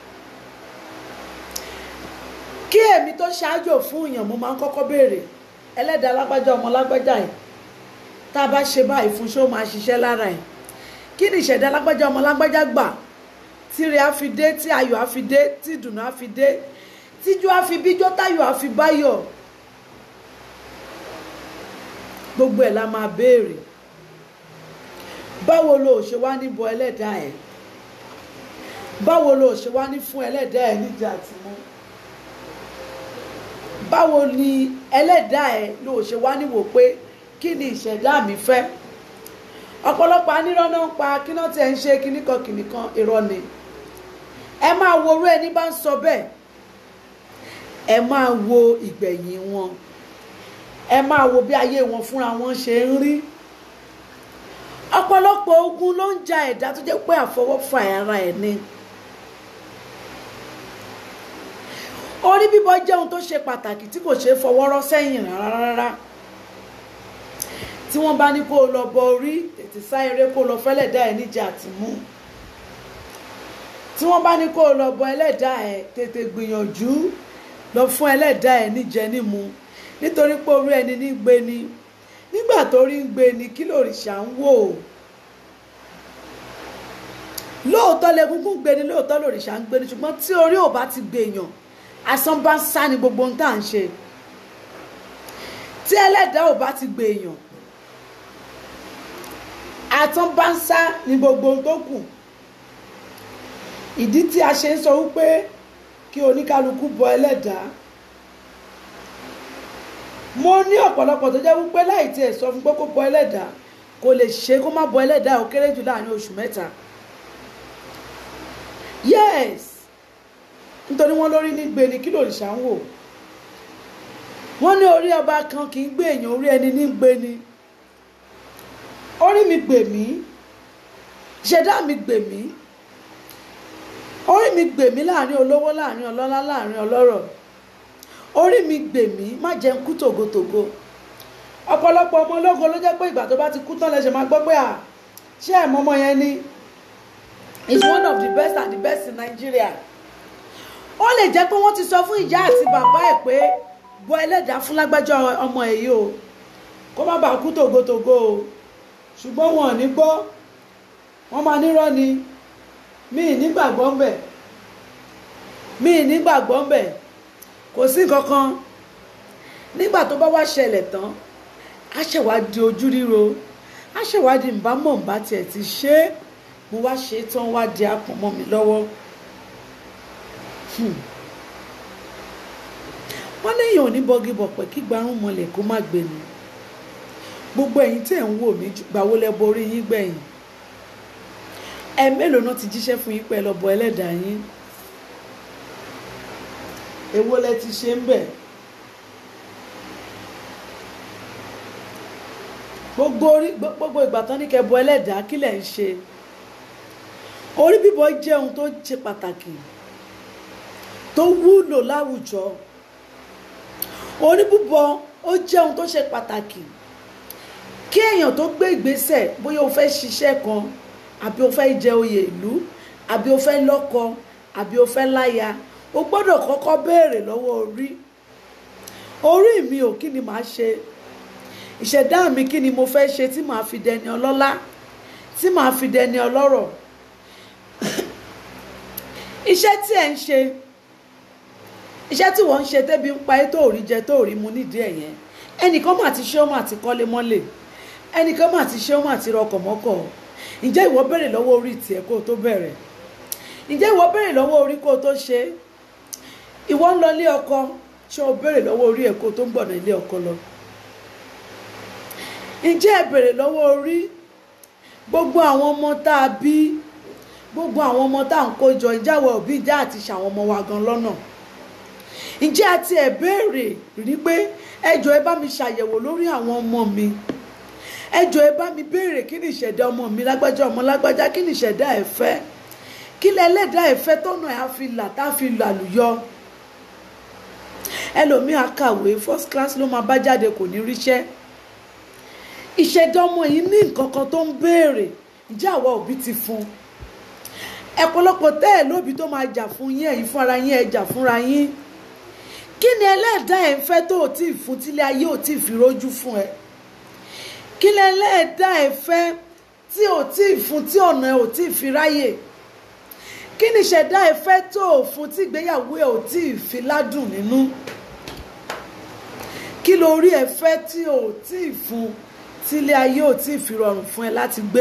kí èmi tó ṣáájò fún èèyàn mo máa ń kọ́kọ́ béèrè ẹlẹ́dàá lágbájá ọmọ lágbájá ẹ̀ tá a bá ṣe báyìí fún ṣé ó máa ṣiṣẹ́ lára ẹ̀ kí ni ìṣẹ̀dá lágbájá ọmọ lágbájá gbà tíre á fi dé tí ayọ̀ á fi dé tí ìdùnnú á fi dé tíjú á fi bíjọ́ táyọ̀ á fi báyọ̀ gbogbo ẹ̀ la máa béèrè báwo lo ò ṣe wá ní bọ ẹlẹ́dàá ẹ̀ báwo lo ò ṣe wá ní fún ẹlẹ́dàá ẹ̀ níjà àtìmú báwo ni ẹlẹ́dàá ẹ̀ lo ò ṣe wá ní wò pé kí ni ìṣẹ̀dá mi fẹ́ ọ̀pọ̀lọpọ̀ anírọ́nà ń pa kí náà tiẹ̀ ń ṣe kíní kan kìnì kan irọ́ ni ẹ máa wo orú ẹni bá ń sọ bẹ́ẹ̀ ẹ máa wo ìgbẹ̀yìn wọn ẹ máa wo bí ayé wọn fúnra wọn ṣe ń rí ọ̀pọ̀lọpọ̀ ogun ló ń ja ẹ̀dá tó jẹ́ pé àfọwọ́fà ara ẹ̀ ni orí bíbọ jẹ́ ohun tó ṣe pàtàkì tí kò ṣeé fọwọ́rọ́ sẹ́yìn rárá rárá tí wọ́n bá ní kó o lọ bọ orí tètè sá eré kó o lọ fẹ́lẹ̀dá ẹ̀ níjà àtìmú tí wọ́n bá ní kó o lọ bọ ẹlẹ́dàá ẹ̀ tètè gbìyànjú lọ fún ẹlẹ́dàá ẹ̀ níjẹ nímu nítorí pé orí ẹni ní gbé ni nígbà tó rí ń gbé ni kí lòrìṣà ń wò lóòótọ́ lẹ́gúngún gbé ni lóòótọ́ lòrìṣà ń gbé ni ṣùgbọ́n tí orí ò bá ti gbèyàn asán bá ń sá ni gbogbo ohun tá à ń ṣe tí ẹlẹ́dàá ò bá ti gbé èèyàn àtàn bá ń sá ni gbogbo ohun tó kù ìdí tí a ṣe ń sọ wípé kí oníkálukú bọ ẹlẹ́dàá mo ní ọ̀pọ̀lọpọ̀ tó jẹ́ wípé láì tiẹ̀ sọ fún pé kó bọ ẹlẹ́dàá kò lè ṣe kó má bọ ẹlẹ́dàá ó kéré jù láàrin oṣù mẹ́ta yes nítorí wọ́n lórí ní gbé ni kí lòrìṣà ń wò wọ́n ní orí ọba kan kì í gbé èèyàn orí ẹni ní gbé ni orí mi gbè mí ṣẹ̀dá mi gbè mí orí mi gbè mí láàrin olówó láàrin ọlọ́lá láàrin ọlọ́rọ̀ orí mi gbè mí má jẹ́ ń kú tògótògó ọ̀pọ̀lọpọ̀ ọmọ ológo ló jẹ́ pé ìgbà tó bá ti kú tán lẹ́sẹ̀ máa gbọ́ pé à ṣé ẹ̀mọ́ ọmọ yẹn ni is one of the best and the best in Nigeria ó lè jẹ́ pé wọ́n ti sọ fún ìyá àti bàbá ẹ̀ pé bọ ẹlẹ́dàá fún lágbájá ọmọ ẹ̀ yìí o kó má bàa kú tògótògó o ṣùgbọ́n wọn ò ní gbọ́ wọ́n máa nírọ́ ni mí ì nígbàgbọ́ ń bẹ̀ mí ì nígbàgbọ́ ń bẹ̀ kò sí nǹkan kan nígbà tó bá wá ṣẹlẹ̀ tán á ṣèwádìí ojú ríro á ṣèwádìí nbámọ̀ nbá tiẹ̀ ti ṣe é mo wá ṣe é tán wá di àpọ̀n mọ́ mi lọ́wọ́ wọ́n léèyàn ò ní bọ́gí bọ̀pẹ̀ kí gbarún mọ́lẹ̀ kó má gbé ni gbogbo ẹ̀yin tẹ̀ ń wò mí gbàwó lẹ borí yín gbẹ̀yìn ẹ mélòó náà ti jíṣẹ́ fún yín pẹ́ lọ bọ ẹlẹ́dàá yín èwo lẹ ti ṣe ń bẹ̀ gbogbo orí gbogbo ìgbà tán ní kẹ́ bọ ẹlẹ́dàá kí lẹ̀ ń ṣe orí bíbọ jẹ́ ohun tó ṣe pàtàkì tó wúlò láwùjọ orí bíbọ ó jẹ́ ohun tó ṣe pàtàkì kí èèyàn tó gbé ìgbésẹ̀ bóyá o fẹ́ ṣiṣẹ́ kan àbí o fẹ́ jẹ oyè ìlú àbí o fẹ́ lọ́kọ àbí o fẹ́ láya o gbọ́dọ̀ kọ́kọ́ béèrè lọ́wọ́ orí orí mi ò kí ni màá ṣe ìṣẹ̀dá mi kí ni mo fẹ́ ṣe tí màá fi dẹni ọlọ́lá tí màá fi dẹni ọlọ́rọ̀ iṣẹ́ tí ẹ̀ ń ṣe iṣẹ́ tí wọ́n ń ṣe tẹ́bi ń pa ẹ́ tó rí jẹ tó rí mu nídìí ẹ̀ yẹn ẹnìkan mà ti ṣe ó mà ti kọ́lé mọ́lẹ̀ ẹnìkan mà ti ṣe ó mà ti rọkọ̀ mọ́kọ̀ ǹjẹ́ ìwọ béèrè lọ́wọ́ orí tiẹ̀ kó o tó bẹ̀rẹ̀ ǹjẹ́ ìwọ béèrè lọ́wọ́ orí kó o tó ṣe ìwọ ń lọ ilé ọkọ ṣé o béèrè lọ́wọ́ orí ẹ̀ kó o tó ń gbọ̀nà ilé ọkọ lọ ǹjẹ́ ẹ béèrè lọ́wọ́ orí gbogbo àwọn ọmọ tá a bí gbogbo àwọn ọmọ tá à ń kó jọ ǹjẹ́ àwọn òbí ìjà àti ṣàwọn ọmọ wa gan lọ́nà ǹjẹ́ àti ẹ̀ béèrè rí pé ẹjọ́ ẹ bá mi ṣàyẹ̀wò lórí àwọn ọmọ mi ẹjọ́ ẹ bá mi béèrè kí ni ìṣẹ̀dá ọmọ mi lágbájá ọmọ lágbájá kí ni ìṣẹ̀dá ẹ̀ fẹ́ kí lẹ ẹlẹ́dàá ẹ̀ fẹ́ tọ́nà ẹ̀ á fi là tá a fi làlùyọ ẹlòmíà kàwé first class ló máa bá jáde kò ní ríṣẹ́ ìṣẹ̀dá ọmọ yìí ní nǹkan kan tó ń béèrè ǹjẹ́ àwa òbí ti fún un ẹ̀pọ̀lọpọ̀ tẹ́ ẹ̀ lóbi tó máa jà fún yín ẹ̀yin fúnra yín ẹ̀ jà fúnra yín kí ni ẹlẹ́ẹ̀dá ẹ̀ ń fẹ́ tó ò tí ì fún tílé ayé ò tí ì fi rójú fún ẹ kí ni ẹlẹ́ẹ̀dá ẹ̀ fẹ́ tí ò tí ì fún tí ọ̀nà ẹ̀ ò tí ì fi ráyè kí ni ìṣẹ̀dá ẹ̀ fẹ́ tó ò fún tí ìgbéyàwó ẹ̀ ò tí ì fi ládùn nínú kí lórí ẹ̀ fẹ́ tí ò tí ì fún tílé ayé ò tí ì fi rọrùn fún ẹ láti gbé.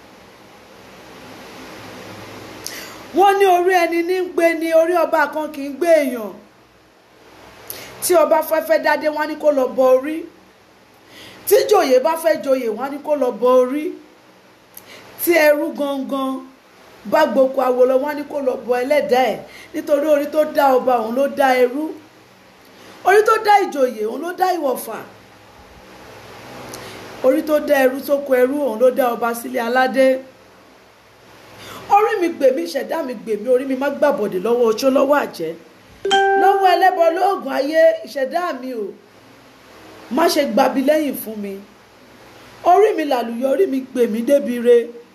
wọ́n ní orí ẹni ní gbé ni orí ọba kan kì í gbé èèyàn tí ọba fẹ́fẹ́ dádé wọ́n á ní kó lọ bọ orí tí jòyè bá fẹ́ joyè wọ́n á ní kó lọ bọ orí tí ẹrú gangan bá gboko awo lọ wọ́n á ní kó lọ bọ ẹlẹ́dàá ẹ̀ nítorí orí tó dá ọba òun ló dá ẹrú orí tó dá ìjòyè òun ló dá ìwọ̀fà orí tó dá ẹrú sóko ẹrú òun ló dá ọba sílé aládé orí mi gbèmí ìṣẹ̀dá mi gbèmí orí mi má gbàbọ̀dè lọ́wọ́ oṣó lọ́wọ́ àjẹ́ lọ́wọ́ ẹlẹ́bọ lóògùn ayé ìṣẹ̀dá mi ò má ṣe gbabi lẹ́yìn fún mi orí mi làlùyọ orí mi gbèmí débi re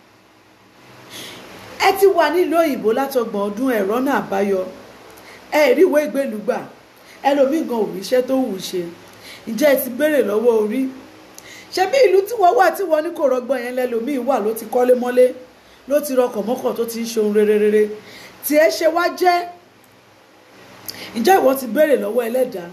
ẹ ti wà nílùú òyìnbó látọgbọ̀n ọdún ẹ̀rọ náà àbáyọ ẹ rí ìwé ìgbélú gbà ẹlòmíì gan ò ríṣẹ́ tó wù ṣe ǹjẹ́ ẹ ti béèrè lọ́wọ́ orí ṣebí ìlú tí wọ́n wà tí wọ́n ní kò rọgbọ́n yẹn lẹ́lòmíì wà ló ti kọ́lé mọ́lé ló ti rọkọ̀ mọ́kọ̀ tó ti ń ṣe ohun rere rere tí ẹ ṣe wá jẹ́ ǹjẹ́ ìwọ ti béèrè lọ́wọ́ ẹlẹ́dàá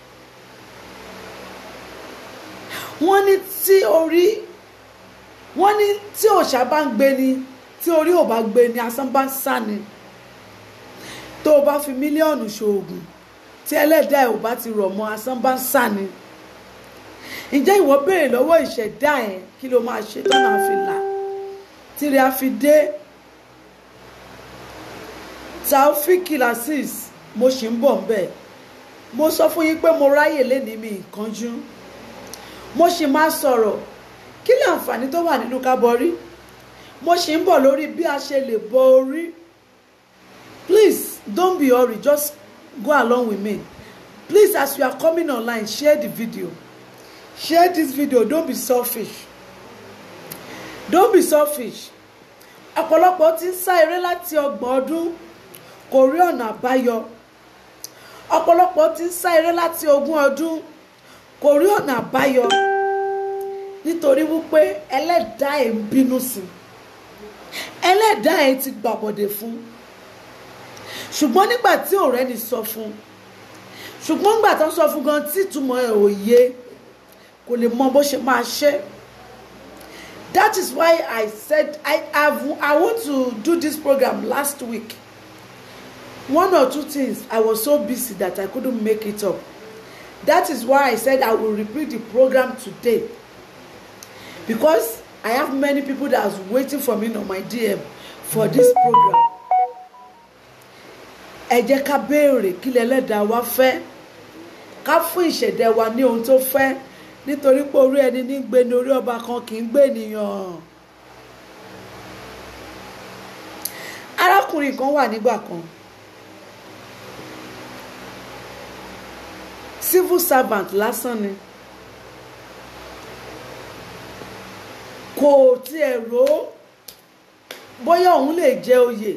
wọ́n ní tí orí wọ́n ní tí òòṣà bá ń gbé ni tí orí ò bá gbé ni asán bá ń sá ni tó o bá fi mílíọ̀nù ṣoògùn tí ẹlẹ́dàá ẹ̀ ò bá ti rọ̀ mọ́ asán bá ń sá ni ǹjẹ́ ìwọ béèrè lọ́wọ́ ìṣẹ̀dá ẹ̀ kí ló máa ṣe tọ́nà àfi là tìrẹ àfi dé taofik lasis mo ṣì ń bọ̀ ńbẹ̀ mo sọ fún yín pé mo ráyè lénìí mi ìkánjú mo ṣì máa sọ̀rọ̀ kí ni àǹfààní tó wà nínú ká borí mo ṣì ń bọ̀ lórí bí a ṣe lè bọ orí please don't be hurry just go along with me please as you are coming online share the video share this video don't be selfish don't be selfish ọ̀pọ̀lọpọ̀ ti ń sá eré láti ọgbọ̀n ọdún kò rí ọ̀nà àbáyọ ọ̀pọ̀lọpọ̀ ti ń sá eré láti ogún ọdún kò rí ọ̀nà àbáyọ nítorí wípé ẹlẹ́dàá ẹ̀ ń bínú sí ẹlẹ́dàá ẹ̀ ti gbàbọ̀dẹ̀ fún ṣùgbọ́n nígbà tí ọ̀rẹ́ ni sọ fún ṣùgbọ́n nígbà tó ń sọ fún gan tí ìtumọ̀ ẹ̀ ò yé kò lè mọ bó ṣe máa ṣe that is why I said I have I want to do this program last week one or two things I was so busy that I couldn't make it up that is why I said I will repeat the program today because I have many people that are waiting for me on my DM for this program ẹ jẹ́ ká béèrè kí lẹ́lẹ́dàá wa fẹ́ ká fún ìṣẹ̀dá wa ní ohun tó fẹ́ nítorí pé orí ẹni ní gbé ní orí ọba kan kì í gbé ènìyàn arákùnrin kan wà nígbà kan civil servant lásán ni kò tiẹ̀ rò ó bóyá òun lè jẹ oyè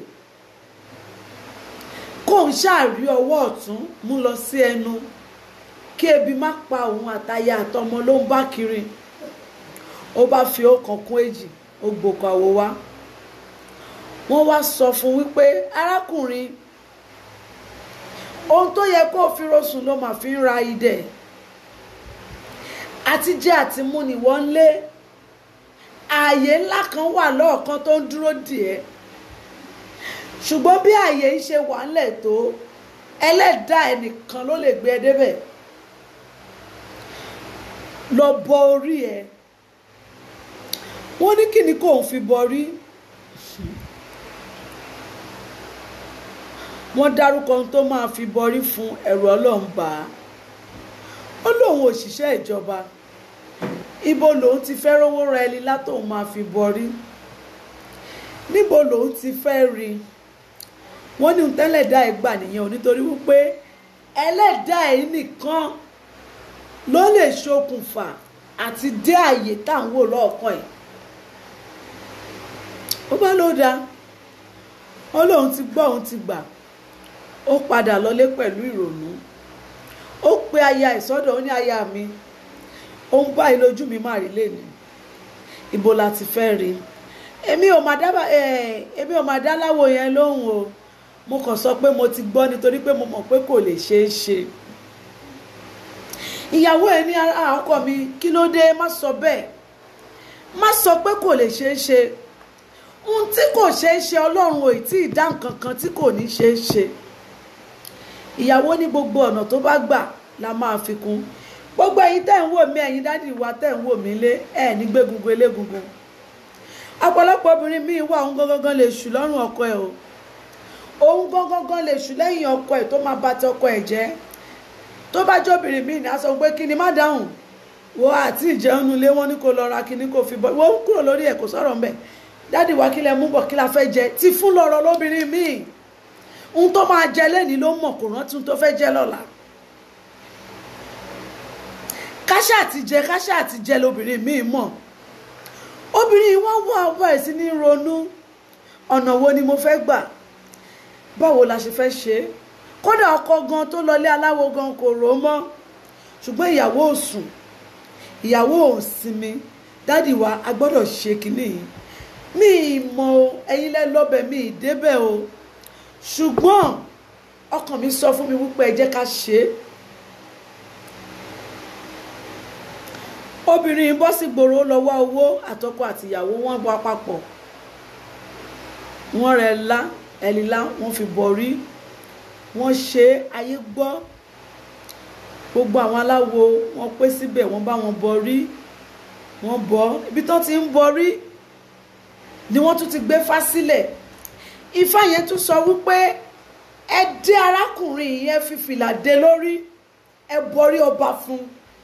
kóun ṣáàrí ọwọ́ ọ̀tún mú lọ sí ẹnu kí ebi má pa òun àtaya àtọmọ ló ń bá kiri ó bá fi ọkàn kún èjì ó gbòkò àwò wá wọ́n wá sọ fún wípé arákùnrin ohun tó yẹ kó o fi rosùn ló máa fi ń ra idẹ àti jẹ àti mú ni wọ́n ń lé ààyè ńlá kan wà lọ́ọ̀kan tó ń dúró dì ẹ́ ṣùgbọ́n bí ààyè ń ṣe wà ńlẹ̀ tó ẹlẹ́dàá ẹnìkan ló lè gbé ẹ débẹ̀ lọ bọ orí ẹ wọ́n ní kí ni kò ń fi bọrí wọ́n dárúkọ ohun tó máa fi bọrí fún ẹ̀rù ọlọ́run bá a ó lóun òṣìṣẹ́ ìjọba ibo lòun ti fẹ́ rówó ra ẹni látòun máa fi bọrí níbo lòun ti fẹ́ rí i wọ́n ní tẹ́lẹ̀dá ẹ̀ gbà nìyẹn ò nítorí wípé ẹlẹ́dà ẹ̀ nìkan ló lè ṣokùnfà àti dé àyè tá à ń wò lọ́ọ̀kan ẹ̀ ó bá ló dáa ó lóun ti gbọ́ òun ti gbà ó padà lọlé pẹ̀lú ìrònú ó pe aya ìsọdọ̀ ó ní aya mi òun báyìí lójú mi máa rí lẹ́nu ibo la ti fẹ́ rí èmi ò máa dábàá èmi ò máa dá láwo yẹn lóhùn o mo kàn sọ pé mo ti gbọ́ nítorí pé mo mọ̀ pé kò lè ṣeé ṣe ìyàwó ẹ ní ọkọ mi kí ló dé má sọ bẹ́ẹ̀ má sọ pé kò lè ṣeé ṣe ohun tí kò ṣeé ṣe ọlọ́run ò tí ì dá nǹkan kan tí kò ní ṣeé ṣe ìyàwó ní gbogbo ọ̀nà tó bá gbà la máa fi kún gbogbo ẹ̀yin tẹ́ ń wò mí ẹ̀yin dádì wa tẹ́ ń wò mí lé ẹ̀ ní gbégungun elégungun ọ̀pọ̀lọpọ̀ obìnrin míì wà òun gangan lè ṣù lọ́rùn ọkọ ẹ̀ o òun gangan lè ṣù lẹ́yìn ọkọ ẹ̀ tó máa bà ti ọkọ ẹ̀ jẹ́ tó bá jóbìnrin míì ní aṣọ pé kí ni má dáhùn wo àti ìjẹun nulẹ̀ wọn ní kò lọ ra kíní kò fi bọ́ wọ́n kúrò lórí ẹ̀ kò sọ̀rọ̀ mbẹ̀ dádì wa kí lẹ mú bọ̀ kí la fẹ́ jẹ ti fún lọ́rọ̀ lóbìnrin míì ohun tó máa jẹ lẹ́ni ló mọ̀ kò rántí ohun tó fẹ́ jẹ lọ́la káṣá àti jẹ káṣá àti jẹ lóbìnrin míì mọ̀ obìnrin wọn wá ọba ẹ̀ sí ní ronú ọ̀nà wo ni mo fẹ́ gbà báwo la ṣe fẹ́ ṣe é kódà ọkọ gan tó lọlé aláwo gan kò rò ó mọ́ ṣùgbọ́n ìyàwó ò sùn ìyàwó ò sinmi dádì wa a gbọ́dọ̀ ṣe kínní yìí mi ì mọ o ẹ̀yin lẹ́ lọ́bẹ̀ mi ì débẹ̀ o ṣùgbọ́n ọkàn mi sọ fún mi wípé ẹ jẹ́ ká ṣe é obìnrin yìí bọ́ sí gbòòrò ó lọ wá owó àtọkọ àtìyàwó wọn bọ papọ̀ wọ́n rẹ̀ lá ẹ̀lìlá wọ́n fi bọ̀rí wọ́n ṣe ayé gbọ́ gbogbo àwọn aláwo wọ́n pé síbẹ̀ wọ́n bá wọn bọ̀rí wọ́n bọ́ ibi tán ti ń bọ̀rí ni wọ́n tún ti gbé fá sílẹ̀ ifá yẹn tún sọ wípé ẹ dé arákùnrin yẹn fi fìlà dé lórí ẹ bọ̀rí ọba fún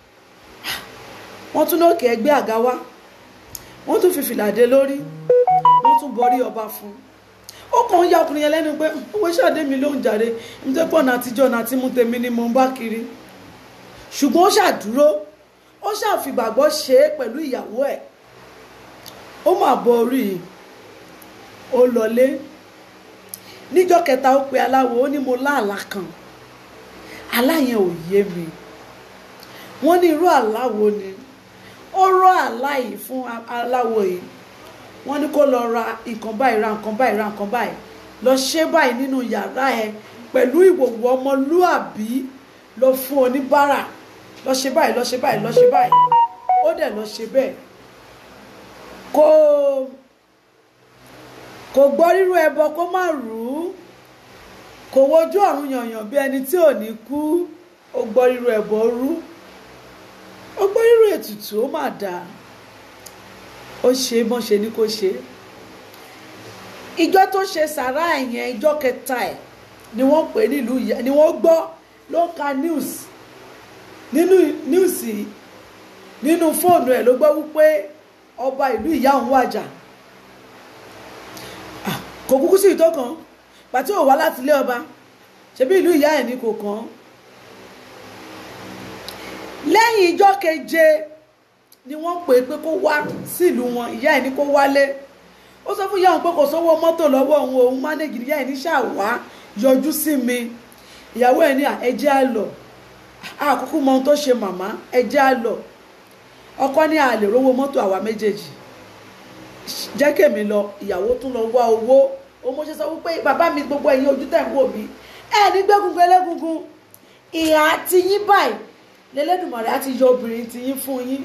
wọ́n tún lókè ẹgbẹ́ àga wá wọ́n tún fi fìlà dé lórí wọ́n tún bọ̀rí ọba fún ó kàn ń ya ọkùnrin yẹn lẹ́nu pé owó ṣàdé mi ló ń jàre nítorí pọ̀ náà àtijọ́ náà tí mú tèmi ni mo ń bá kiri ṣùgbọ́n ó ṣàdúró ó ṣàfìgbàgbọ́ ṣe é pẹ̀lú ìyàwó ẹ̀ ó mà bọ orí i ó lọlé níjọ́ kẹta ó pe aláwo ó ní mo láàlá kan àlá yẹn ò yé mi wọ́n ní irú àlá wo ni ó rọ àlá yìí fún aláwo yìí wọ́n ní kó lọ ra nǹkan báyìí ra nǹkan báyìí ra nǹkan báyìí lọ ṣe báyìí nínú yàrá ẹ pẹ̀lú ìwòwò ọmọlúàbí lọ fún oníbàárà lọ ṣe báyìí lọ ṣe báyìí lọ ṣe báyìí ó dẹ̀ lọ ṣe bẹ́ẹ̀ kò kò gbọ́ rírú ẹbọ kó má rú kò wojú ọ̀run yànyàn bí ẹni tí ò ní kú ó gbọ́ rírú ẹbọ rú ó gbọ́ rírú ètùtù ó mà dáa ó ṣe bọ́n ṣe ní kó ṣe ìjọ tó ṣe sàrá ẹ̀yẹn ìjọ kẹta ẹ̀ ni wọ́n pè nílùú ìyá ni wọ́n gbọ́ ló ka news nínú news nínú fóònù ẹ̀ ló gbọ́ wípé ọba ìlú ìyá òun wàjà kò kúkú sí ìtọ́ kan pàtí ò wá láti ilé ọba ṣebí ìlú ìyá ẹ̀ ní kò kàn lẹ́yìn ìjọ keje ni wọ́n pè é pé kó wá sílùú wọn ìyá ẹ̀ ní kó wálé ó sọ fún ìyá òun pé kò sówó mọ́tò lọ́wọ́ òun òun mánéjì ìyá ẹ̀ ní ṣàwá yọjú sí mi ìyàwó ẹ̀ ní ẹjẹ́ á lọ àkókò mọ ohun tó ṣe màmá ẹjẹ́ á lọ ọkọ ní àlè rówó mọ́tò àwa méjèèjì jẹ́ kèmi lọ ìyàwó tún lọ wá owó ó mọ̀ ṣe sọ wípé bàbá mi gbogbo ẹ̀yin ojú tẹ̀ ń wò mí ẹ̀ ní gbẹ́gungun ẹlẹ́gungun ìhà tiyín báyìí lẹ́lẹ́dùnmọ̀rẹ́ á ti yọ obìnrin tiyín fún yín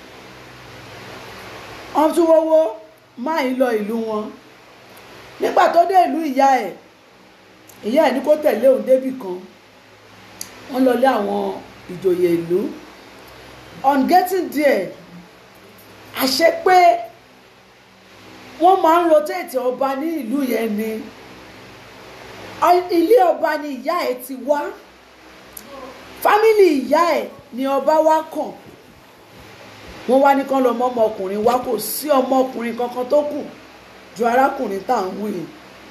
wọ́n tún wọ́wọ́ máa ń lọ ìlú wọn nígbà tó dé ìlú ìyá ẹ̀ ìyá ẹ̀ ní kó tẹ̀lé òun débì kan wọ́n lọ lé àwọn ìjòyè ìlú on getting there àṣẹ pé wọ́n máa ń rotate ọba ní ìlú yẹn ni ilé ọba ni ìyá ẹ̀ ti wá fámìlì ìyá ẹ̀ ni ọba wá kàn wọ́n wá ní kán lọ mọ́ ọmọkùnrin wá kò sí ọmọkùnrin kankan tó kù ju arákùnrin tá à ń wù yìí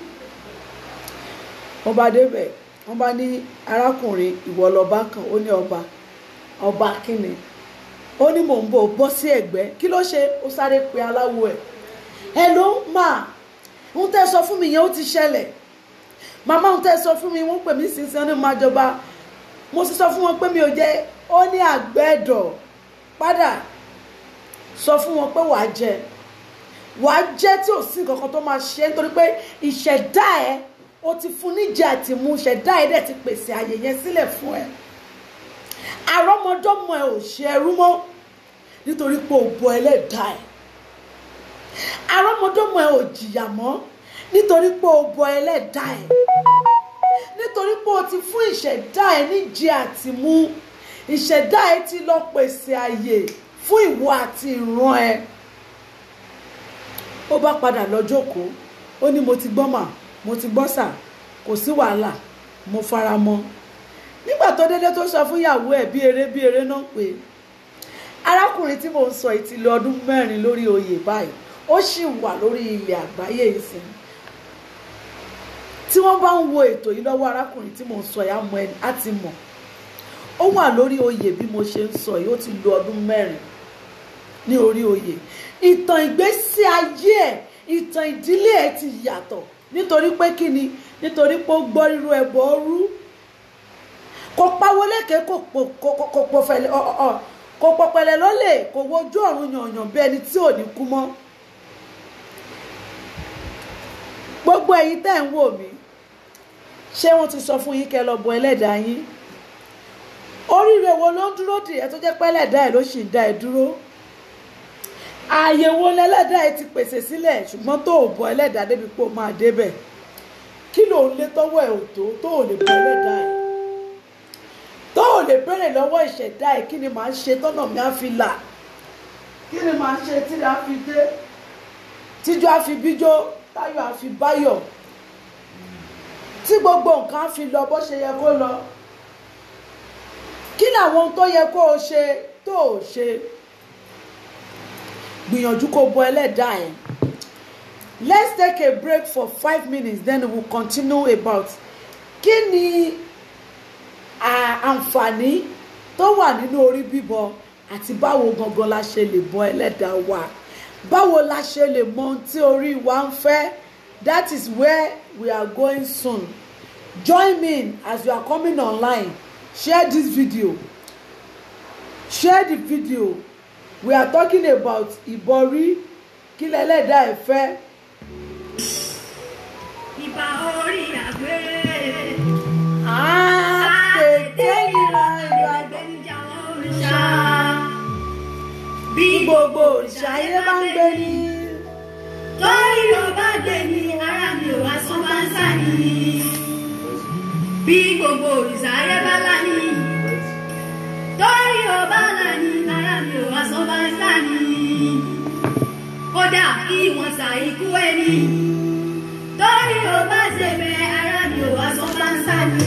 wọ́n bá débẹ̀ wọ́n bá ní arákùnrin ìwọ lọ́ba kan ó ní ọba ọba kíni ó ní mò ń bọ̀ bọ́ sí ẹ̀gbẹ́ kí ló ṣe ó sáré pe aláwo ẹ̀ ẹ ló máa ń tẹ́ sọ fún mi yẹn ó ti ṣẹlẹ̀ màmá ń tẹ́ sọ fún mi wọ́n pè mí sísan ní máa jọba mo sì sọ fún wọn pé mi ò jẹ́ ó ní àgbẹ̀dọ̀ padà sọ fún wọn pé wàá jẹ wàá jẹ tí ò sí nǹkan kan tó máa ṣe nítorí pé ìṣẹ̀dá ẹ o ti fún níjẹ àti mú ìṣẹ̀dá ẹ dẹ̀ ti pèsè àyè yẹn sílẹ̀ fún ẹ àrọ́mọdọ́mọ ẹ ò ṣe ẹrú mọ́ nítorí pé o bọ ẹlẹ́dàá ẹ àrọ́mọdọ́mọ ẹ ò jìyà mọ́ nítorí pé o bọ ẹlẹ́dàá ẹ nítorí pé o ti fún ìṣẹ̀dá ẹ níjẹ àti mú ìṣẹ̀dá ẹ ti lọ pèsè àyè fún ìwọ àti ìran ẹ ó bá padà lọ jókòó ó ní mo ti gbọ́ mà mo ti gbọ́ sà kò sí wàhálà mo fara mọ́ nígbà tó dédé tó sọ fún ìyàwó ẹ̀ bí eré bí eré náà pé arákùnrin tí mò ń sọ yìí ti lò ọdún mẹ́rin lórí oyè báyìí ó sì wà lórí ilẹ̀ àgbáyé ìsìn tí wọ́n bá ń wo ètò yìí lọ́wọ́ arákùnrin tí mò ń sọ yìí á mọ̀ ẹni á ti mọ̀ ó wà lórí oyè bí mo ṣe ń sọ yìí ó ti lò ọdún mẹ́rin ní orí oyè ìtàn ìgbésí ayé ẹ̀ ìtàn ìdílé ẹ̀ ti yàtọ̀ nítorí pé kí ni nítorí pé ó gbọ́ rírú ẹbọ rú kò pawó lékè kò pọ̀fẹ̀lẹ̀ kò pọ̀pẹ̀lẹ̀ lólè kò wojú ọ̀run yànyàn bí ẹni tí ò ní kú mọ́ gbogbo ẹ̀yin tẹ́ ń wò mí ṣé wọ́n ti sọ fún yín kẹ́ lọ bọ ẹlẹ́dàá yín oríire wo ló ń dúró dì ẹ́ tó jẹ́ pé ẹlẹ́dàá ẹ̀ ló sì ń dá ẹ dúró ààyè wo lẹ́lẹ́dàá ẹ ti pèsè sílẹ̀ ṣùgbọ́n tó ò bọ ẹlẹ́dàá débi pé ó máa débẹ̀ kí ló ń lé tọ́wọ́ ẹ̀ ò tó tó ò lè bọ ẹlẹ́dàá ẹ̀ tó ò lè béèrè lọ́wọ́ ìṣẹ̀dá ẹ̀ kí ni màá ṣe tọ́nà mi á fi là kí ni màá ṣe tí a fi dé tíjọ́ á fi bíjó táyọ̀ á fi báyọ̀ tí gbogbo nǹkan á fi lọ bó ṣe yẹ kó lọ kí làwọn ohun tó yẹ kó o ṣe tó o ṣe gbìyànjú kó bọ ẹlẹ́dàá ẹ̀ let's take a break for five minutes then we will continue about kí ni à- àǹfààní tó wà nínú orí bíbọ àti báwo gangan la ṣe lè bọ ẹlẹ́dàá wa báwo la ṣe lè mọ ohun tí orí wa ń fẹ́ that is where we are going soon join me as you are coming online share this video share the video we are talking about ìbọrí kí lẹ́lẹ́dàá ẹ̀ fẹ́ ìbà orí àgbẹ̀. àtẹ̀tẹ̀ ìran ìwà Àgbẹ̀nijà òrìṣà. bí gbogbo òrìṣà ayé bá ń gbé ní. Torí ló bá gbé ní ara mi ò wá sán bá ń sá ni. Bí gbogbo òrìṣà ayé bá lá ní. Torí ló bá là ní ara mi ò wá sán bá ń sá ni. Kódà kí wọ́n sa ikú ẹni. Torí ló bá ṣe bẹ ara mi ò wá sán bá ń sá ni.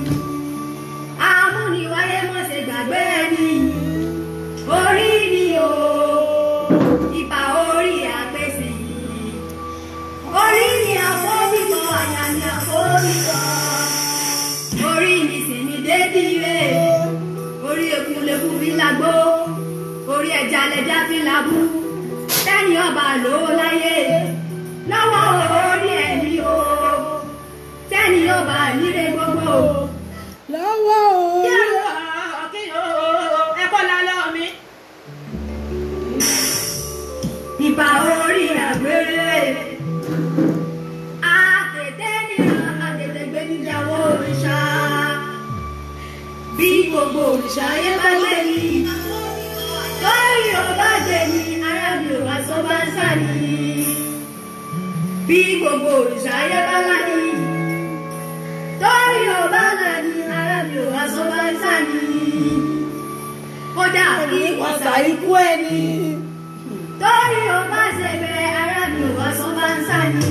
Amúniwáyé mọ̀ ṣe gbàgbé ẹni. Orí ni o, ìbà orí àpèsè yìí. Orí ni àfọ́bìtọ̀, àyà ni àfọ́bìtọ̀. Orí mi sì ni dédì rẹ̀. Orí ekun lekú fi lágbó. Orí ẹja lẹja fi lábú. Sẹ́yìn ọba ló láyé. Lọ́wọ́ orí ẹ̀mí o. Sẹ́yìn ọba nílé gbogbo. lọ́wọ́ o. Ìbà orí àgbèrè. Àtètè nìran àtètè gbé níjàwó òrìṣà. Bí gbogbo òrìṣà ayé bá gbé ní. Lórí ọba gbé ní ara mi ò wá sọ bá ń sá ní. Bí gbogbo òrìṣà ayé bá lá ní. Lórí ọba là ní ara mi ò wá sọ bá ń sá ní. Kódà kí wọ́n wọ́n sá sá ikú ẹni. torí o bá ṣe bẹ ara mi ò wá sọ bá ń sá ni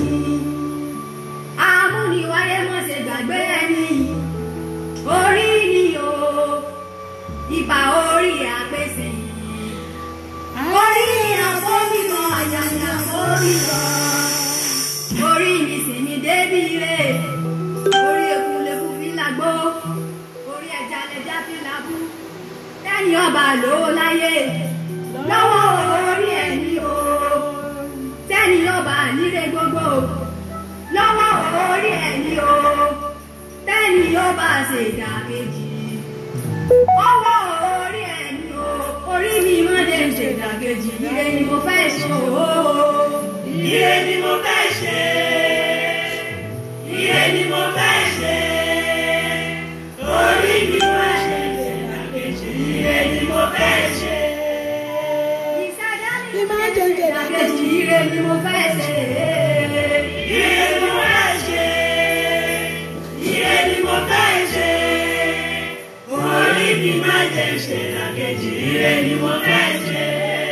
amúniwáyé mọ̀ ṣe gbàgbé ẹni orí ni o ìbà orí àpèsè yìí orí ni àfọ́bìtọ̀ àyà ni àfọ́bìtọ̀ orí mi sì ni débì rè orí ekun lekú fi lágbó orí ẹja lẹja fi lábú lẹ́yìn ọba ló láyé lọ́wọ́ orí ẹni o tẹ́ni ọba nílé gbogbo lọ́wọ́ orí ẹni o tẹ́ni ọba ṣèdá kejì ọwọ́ orí ẹni o orí mi má dé ṣèdá kejì ire ni mo fẹ́ ṣe o. Ire ni mo fẹ́ ṣe. Ire ni mo fẹ́ ṣe. Orí mi máa ṣe ìṣẹ̀dàkejì. Ire ni mo fẹ́ ṣe. ìṣẹ̀dá Bí máa jẹ́ ṣèdá kejì ire ni mo fẹ́ ṣe. Ire ni mo fẹ́ ṣe. Ire ni mo fẹ́ ṣe. Orí mi máa jẹ ìṣẹ̀dàkejì. Ire ni mo fẹ́ ṣe.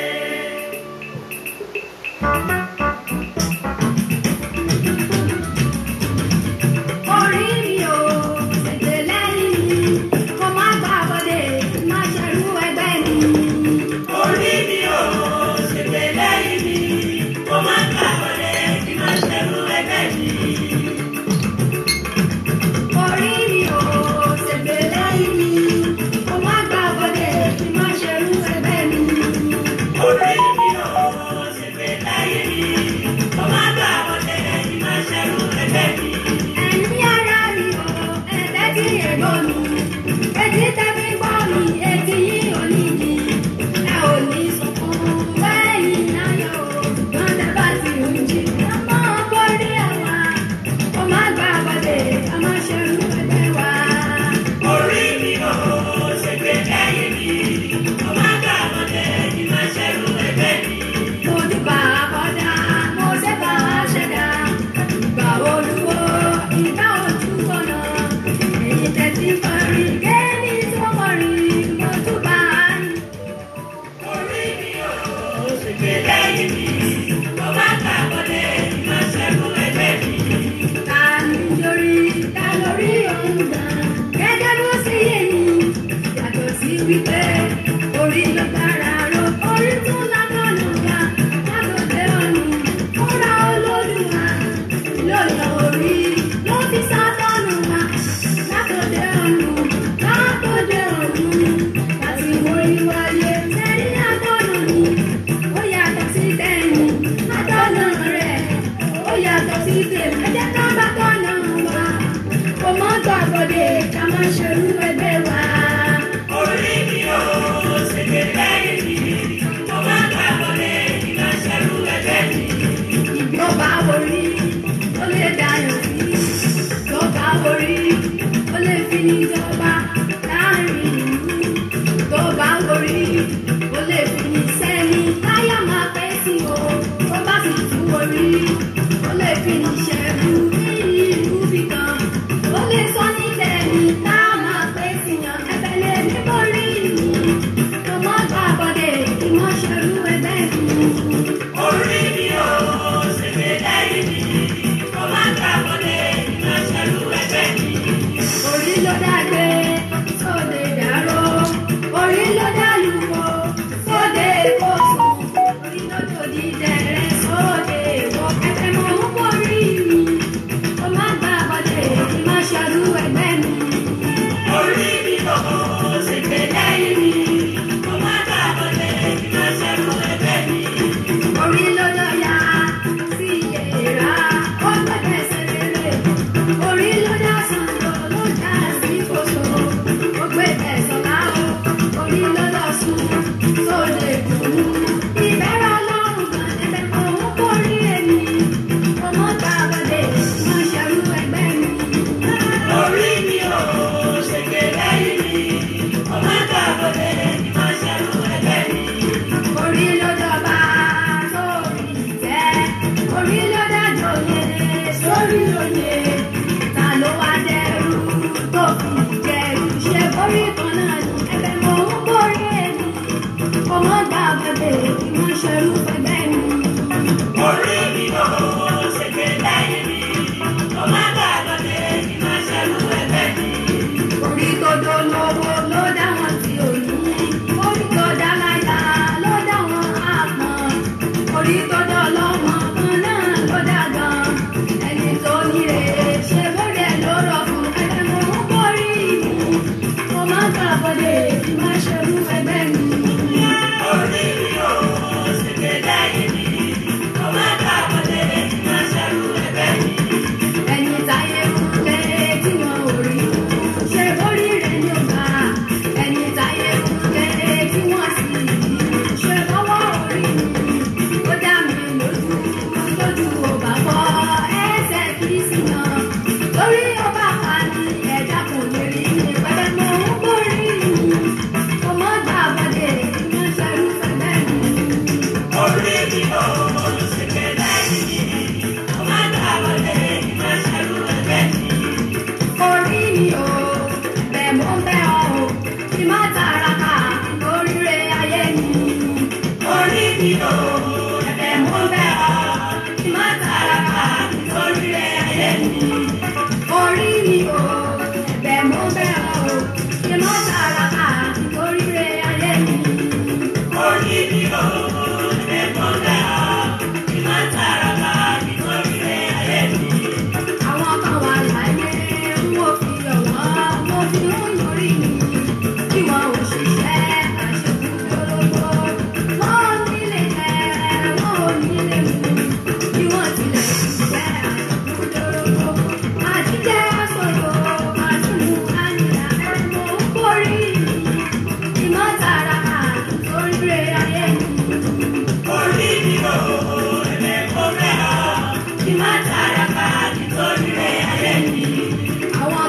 orí mi ò ṣètè lẹ́yìn mi kó má gbà bọ́dé má ṣerú ẹgbẹ́ mi. Orí mi ò ṣègbè lẹ́yìn mi. Mo máa ń gbàgbọ́dé kí máa ṣerú ẹgbẹ́ mi. orí mi ò ṣètè lẹ́yìn mi kó má gbà bọ́dé má ṣerú ẹgbẹ́ mi. ṣerú ẹgbẹ́ wa. Orí mi ò ṣègbè lẹ́yìn mi, mo máa gbà wọlé ní máa ṣerú ẹgbẹ́ mi. mo dúpà àkọ́dá mo ṣẹ́gbà ṣẹ̀dá ìgbà olúwo ìgbà ojú ọ̀nà èyí tẹ̀sí kọrin kéènì tó kọrin mo dúpà ní. Orí mi ò ṣègbè lẹ́yìn mi, mo máa gbà wọlé ní máa ṣerú ẹgbẹ́ mi. ta ni lórí ta lórí òun gan gẹ́gẹ́ bó ṣe yé ni yàtọ̀ sí wípé orí ló dára ro orí tó lágbọ́nù ga látòdé ọ̀nù kóra olódùmá lóyè orí ló fi sátọ́nù wá látòdé ọ̀nù látòdé ọ̀nù láti orí wáyé sẹ́yìn àtọ́nù ni ó yàtọ̀ sí tẹ̀yìn àtọ́nù rẹ̀ ó yàtọ̀ sí tèmi ẹ̀jẹ̀ ká bá tọ́nà wá kò mọ́ gbàgbọ́dé ká má ṣerú ẹgbẹ́ wa. Orí mi ò ṣègbè lẹ́yìn mi, mo máa gbà wọlé ní máa ṣerú ẹgbẹ́ mi. ìjọba orí ó lè dayọ̀ sí ìjọba orí ó lè fi níjọba láàrin ìlú ìjọba orí ó lè fi ní sẹ́ni táyà máa pẹ́ sí o tó bá sì tú orí ó lè fi ní ṣẹ́gun ní ìlú bìkan ó lè sọ ní tẹ̀mí tá a máa pẹ́ sí yan ẹ̀fẹ̀ lè ní borí mi kò mọ́ gbàgbọ́dé kí wọ́n ṣerú ẹgbẹ́ mi. Orí mi ò ṣègbè lẹ́yìn mi, mo máa gbà wọlé ní máa ṣerú ẹgbẹ́ mi. orí ló dàgbé sóde dàró orí ló dàlúwò sóde kóso orí ló dòdì dẹrẹ sóde wọ ẹfẹ mọ ń borí mi ó má gbà bọdẹ kí má ṣàlù ẹgbẹ́ mi. Orí mi ò ṣègbè lẹ́yìn mi, mo máa gbà wọlé ní máa ṣerú ẹgbẹ́ mi. orí ló lọ́ya sí ìyẹ̀rá ó gbẹ̀gbẹ̀ sẹ́lẹ̀lẹ̀ orí ló dá sọ̀rọ̀ ló dá sí kòtò ó gbẹ̀gbẹ̀ sọ̀lá o orí ló lọ sùn tó lè dùn ìbẹ̀rẹ̀ ọlọ́run kan ẹ̀bẹ̀ kan ó kórè èmi ọmọ gbà wọlé wọn ṣerú ẹgbẹ́ mi. Orí mi ò ṣègbè lẹ́yìn mi, mo máa gbà wọlé ní máa ṣerú ẹgbẹ́ mi. orí ló dọba sórí ìtẹ́ orí ló dájọ́ yẹ sórí òye ta ló wá dẹrù tó fi jẹrù ṣe borí kan náà ní ẹ̀bẹ̀ mọ ń borí ẹni ọmọ gbà bẹbẹ kí wọn ṣerú bẹbẹ mi. Orí mi ò ṣègbè lẹ́yìn mi, mo máa gbà wọlé ní máa ṣerú ẹgbẹ́ mi. orí tó dó lówó ló dá wọn tí ò ní orí tó dá láyà ló dá wọn àpọn orí tó dá lọ́mọ kan náà ló dá gan ẹni tó níre ṣe bóde ló rọ fún ẹgbẹ́ mo ń borí mi mo máa ń gbàgbọ́dé kí má ṣerú ẹgbẹ́ mi. Orí mi ò ṣègbè lẹ́yìn mi, mo máa gbà wọlé ní máa ṣerú ẹgbẹ́ mi. ẹni táyé fún lé tí wọn ò rí ṣe borí rẹ ní ọgbà ẹni táyé fún lé tí wọn sì rí ṣe lọ́wọ́ orí mi ó dá mi lójú lójú ọba bọ ẹsẹ̀ kìrìsì náà lórí ọba pa ní ẹ̀dá kò lè rí ní pẹpẹ mọ ń borí mi ọmọ gbà bọdẹ kí wọn ṣerú fẹlẹ mi. Orí mi ò ṣègbè lẹ́yìn mi, mo máa gbà wọlé ní máa ṣerú ẹgbẹ́ mi. orí mi ò bẹ̀ mọ́ bẹ́ ọ o kí má tàràkà oríire ayé mi. Orí mi ò ẹ̀bẹ̀ mo bẹ̀ ọ́, kí má tàràkà oríire ayé mi. orí mi ò bẹ̀ mọ́ bẹ́ ọ o kí má tàràkà oríire ayé mi. Orí mi ò ẹ̀bẹ̀ mo bẹ̀ ọ́, kí má tàràkà oríire ayé mi. àwọn kan wà láyé ń wò fi ọ̀wọ́ mo fi ń lórí mi kí wọn ò ṣiṣẹ́ àṣekúdórógbó wọn ò nílé jẹ wọn ò nílé mu bí wọn tilẹ̀ ṣiṣẹ́ àṣekúdórógbó àtijọ́ sọ̀rọ̀ àtúnú àyíká ẹ̀rọ ń borí ìmọ̀tara àtúntóríire ayé mi. Orí mi ò ẹ̀bẹ̀ mo bẹ̀ ọ́, kí má tàràkà oríire ayé mi. àwọn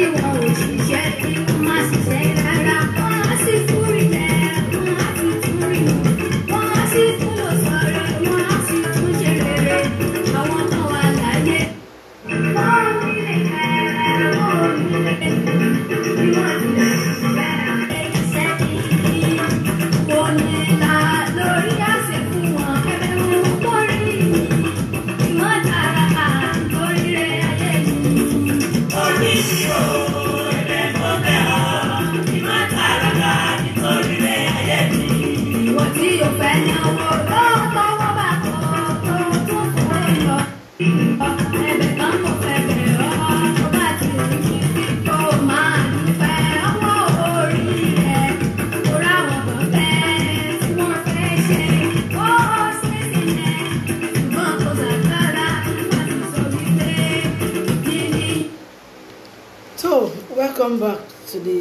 tí wọn ò ṣiṣẹ́ tí wọ́n á ṣiṣẹ́ rárá wọ́n á sì fúri lẹ̀ wọ́n á sì túri wọ́n á sì tún lọ sọ̀rọ̀ wọ́n á sì tún ṣe rere àwọn kan wà láyé. wọ́n rí lè kẹ́rẹ́ wọ́n rí lè bí wọ́n ti lè ṣiṣẹ́ iṣẹ́ kìí kò ní la lórí àṣẹ fún wọn ẹgbẹ̀rún kórìí ìwọ́n dára lórí rẹ̀ ayé yìí. Orí mi ò ẹ̀bẹ̀ mo bẹ̀ ọ́, ìmọ̀ tààràkà nítorí rẹ̀ ayé mi. Ìwọ tí o fẹ́ náwó lọ́wọ́ bá kọ́ tó tó fún ẹ lọ. Ẹ̀bẹ̀ kan kò fẹ́ bẹ̀ ọ́ tó bá ti rí kó o máa dúpẹ́ ọwọ́ orí rẹ̀. Kó ráwọn kan fẹ́ tí wọ́n fẹ́ ṣe ó ṣe sílẹ̀. Ṣùgbọ́n kò sàgbára láti sọ wípé kí ni. So, welcome back to the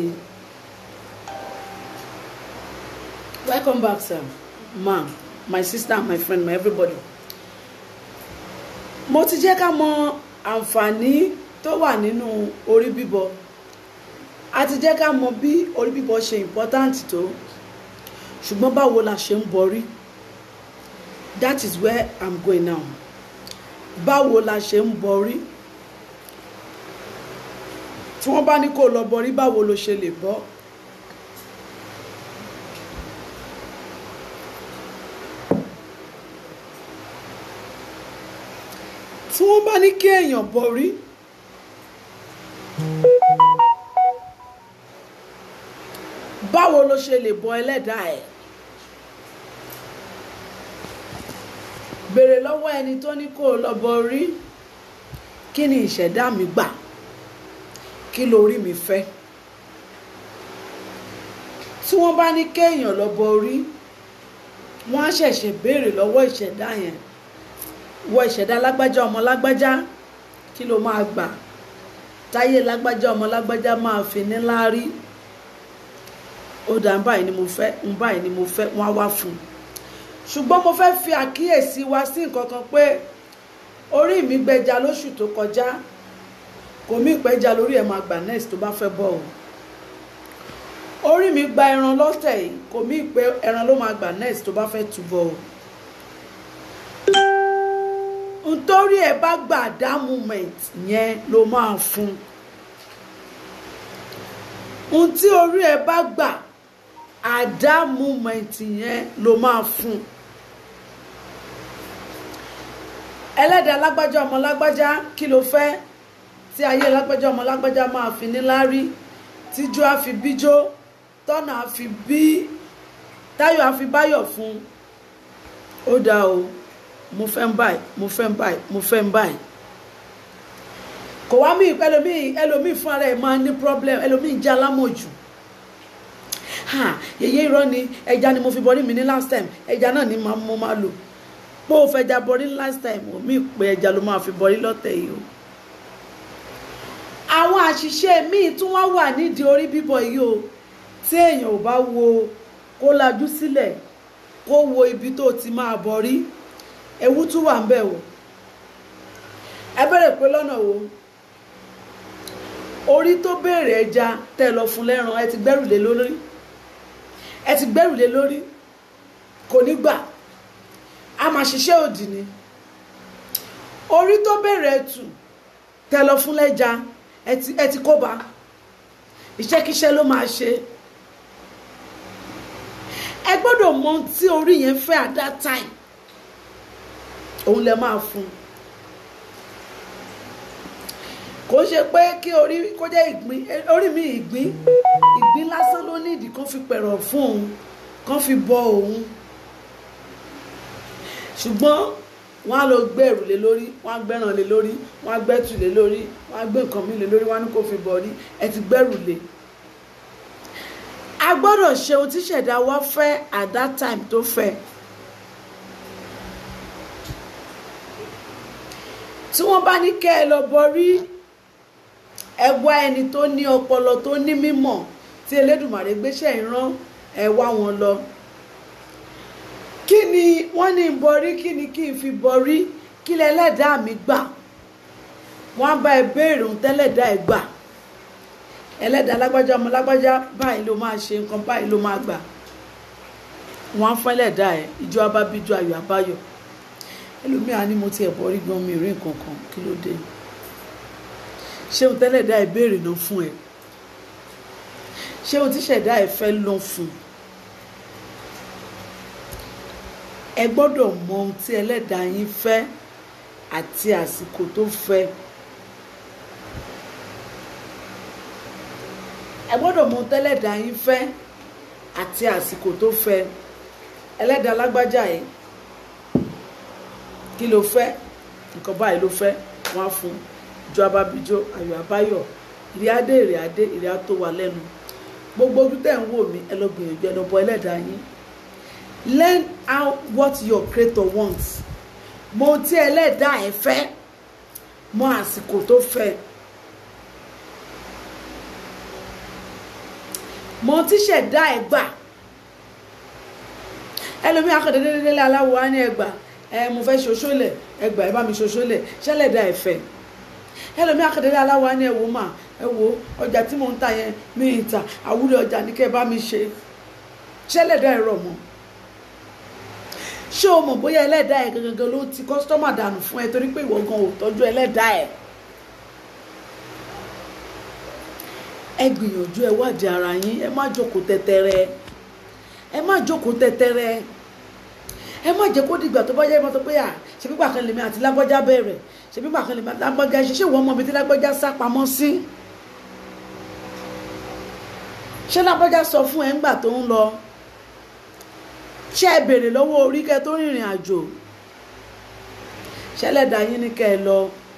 welcome back, sir, ma'am, my sister, my friend, my everybody. Mo ti jẹ́ ká mọ àǹfààní tó wà nínú orí bíbọ. A ti jẹ́ ká mọ bí orí bíbọ ṣe important tó. Ṣùgbọ́n báwo la ṣe ń borí? That is where I'm going now. Báwo la ṣe ń borí? tí wọ́n bá ní kó lọ bọrí báwo ló ṣe lè bọ́ tí wọ́n bá ní kí èèyàn bọrí báwo ló ṣe lè bọ ẹlẹ́dàá ẹ̀ béèrè lọ́wọ́ ẹni tó ní kó lọ bọrí kí ni ìṣẹ̀dá mi gbà kí lórí mi fẹ́ tí wọ́n bá ní kéèyàn lọ bọ orí wọ́n á ṣẹ̀ṣẹ̀ béèrè lọ́wọ́ ìṣẹ̀dá yẹn wọ ìṣẹ̀dá lágbájá ọmọ lágbájá kí ló máa gbà táyé lágbájá ọmọ lágbájá máa fi ní láárí ó dà ń báyìí ni mo fẹ́ ń báyìí ni mo fẹ́ wọ́n á wá fún un ṣùgbọ́n mo fẹ́ fi àkíyèsí wa sí nǹkan kan pé orí mi gbẹja lóṣù tó kọjá kò mí ìpẹ́jà lórí ẹ̀ máa gbà next tó bá fẹ́ bọ̀ o orí mi gba ẹran lọ́tẹ̀ yìí kò mí ìpẹ́ ẹran ló máa gbà next tó bá fẹ́ túbọ̀ o nítorí ẹ bá gbà dá moment yẹn ló máa fún ohun tí orí ẹ bá gbà àdá moment yẹn ló máa fún ẹlẹ́dàá lágbájá ọmọ lágbájá kí ló fẹ́ tí ayé lágbájá ọmọ lágbájá máa fi níláárí tíjú á fi bíjó tọ́nà á fi bí táyọ̀ á fi báyọ̀ fún ó dáa o mo fẹ́ ń báyìí mo fẹ́ ń báyìí mo fẹ́ ń báyìí kò wá mí ẹlòmíì ẹlòmíì fún ara ẹ̀ máa ní problem ẹlòmíì jẹ́ alámọ̀jù ha yèyé irọ́ ni ẹja ni mo fi bọ́rí mi ní last time ẹja náà ni mo máa lò pé o fẹ́ ja bọ́rí last time omi ìpè ẹja ló máa fi bọ́rí lọ́tẹ̀ yìí o àwọn àṣìṣe míì tún wá wà nídìí orí bíbọ yìí o tí èèyàn ò bá wo kó lajú sílẹ̀ kó wo ibi tó ti máa bọ̀rí ewu tún wà ń bẹ̀ o ẹ bẹ̀rẹ̀ pé lọ́nà wo orí tó béèrè ẹja tẹ́ lọ fún lẹ́ran ẹ ti gbẹ́rù lé lórí ẹ ti gbẹ́rù lé lórí kò ní gbà a máa ṣiṣẹ́ òdì ni orí tó béèrè ẹtù tẹ́ lọ fún lẹ́ja ẹ ti ẹ ti kó bá iṣẹ́kíṣẹ́ ló máa ṣe ẹ gbọ́dọ̀ mọ ohun tí orí yẹn fẹ́ at that time òun lẹ máa fún un kò ṣe pé kí orí kó jẹ́ ìgbín orí mi ìgbín ìgbín lásán ló ní ìdí kan fi pẹ̀rọ̀ fún òun kan fi bọ òun ṣùgbọ́n wọ́n á lọ gbé ẹ̀rù lé lórí wọ́n á gbẹ́ràn lé lórí wọ́n á gbẹ́tù lé lórí wọ́n á gbé nǹkan mi lé lórí wọ́n á ní kó fi bọ̀ rí ẹ ti gbẹ́rù lé. a gbọ́dọ̀ ṣe ohun tí ṣẹ̀dá wa fẹ́ at that time tó fẹ́. tí wọ́n bá ní kẹ́ ẹ lọ bọrí ẹ wá ẹni tó ní ọpọlọ tó ní mímọ̀ tí Elédùmarè gbéṣẹ́ ìran ẹ wá wọn lọ kí ni wọ́n ní n borí kí ni kí n fi borí kí lẹ́lẹ́dàá mi gbà wọ́n á bá ẹ béèrè ohun tẹ́lẹ̀dá ẹ gbà ẹlẹ́dàá lágbájá ọmọ lágbájá báyìí ló máa ṣe nǹkan báyìí ló máa gbà wọ́n á fún ẹlẹ́dàá ẹ̀ ìjọ abábíjọ ayọ̀ àbáyọ̀ ẹlòmíà ni mo ti ẹ̀bọ̀ rí gan mi rí nǹkan kan kí ló dé ṣé ohun tẹ́lẹ̀dá ẹ̀ béèrè náà fún ẹ ṣé ohun tíṣẹ̀dá ẹ̀ fẹ́ lọ fún ẹ gbọ́dọ̀ mọ ohun tí ẹlẹ́dàá yín fẹ́ àti àsìkò tó fẹ́ ẹ gbọ́dọ̀ mọ ohun tẹ́lẹ̀dàá yín fẹ́ àti àsìkò tó fẹ́ ẹlẹ́dàá lágbájá yìí kí ló fẹ́ nǹkan báyìí ló fẹ́ wọ́n á fún jọ abábíjọ ayọ̀ àbáyọ̀ ìrì adé ìrì adé ìrì ató wa lẹ́nu gbogbo ojú tẹ̀ ń wò mí ẹ lọ gbìyànjú ẹ lọ bọ ẹlẹ́dàá yín learn how what your creator wants mọ ohun tí ẹlẹ́dàá ẹ fẹ́ mọ àsìkò tó fẹ́ mọ ohun tí ṣẹ̀dá ẹ gbà ẹlòmíì akọ̀dẹ́dẹ́dẹ́lẹ́ aláwọ̀ á ní ẹgbà ẹ mo fẹ́ ṣoṣólẹ̀ ẹgbà ẹ bá mi ṣoṣólẹ̀ ṣẹlẹ̀dá ẹ fẹ́ ẹlòmíì akọ̀dẹ́dẹ́ aláwọ̀ á ní ẹ̀wò mà ẹ wo ọjà tí mò ń ta yẹn mi ì ta àwúrẹ́ ọjà ní kẹ́ ẹ bá mi ṣe ṣẹlẹ̀dá ẹ rọ̀ mọ́ ṣé o mọ̀ bóyá ẹlẹ́dàá ẹ̀ gangan ló ti kọ́sítọ́mà dànù fún ẹ torí pé ìwọ gan ò tọ́jú ẹlẹ́dàá ẹ̀ ẹ gbìyànjú ẹ wádìí ara yín ẹ má jókòó tẹ́tẹ́rẹ́ ẹ má jókòó tẹ́tẹ́rẹ́ ẹ má jẹ́ kó dìgbà tó bá yẹ mọ́tò pé à ṣe pípa kan lèmi àti lágbọ́já bẹ̀rẹ̀ ṣe pípa kan lèmi àti lágbọ́já ṣe ṣé ìwọ́n mọ ibi tí lágbọ́já sá pamọ́ sí ṣé lágbọ́já sọ fún ẹ ńgbà tó ń lọ ṣé ẹ béèrè lọ́wọ́ orí kẹ́ tó rìnrìn àjò ṣẹlẹ́dà yín ní kẹ́ ẹ lọ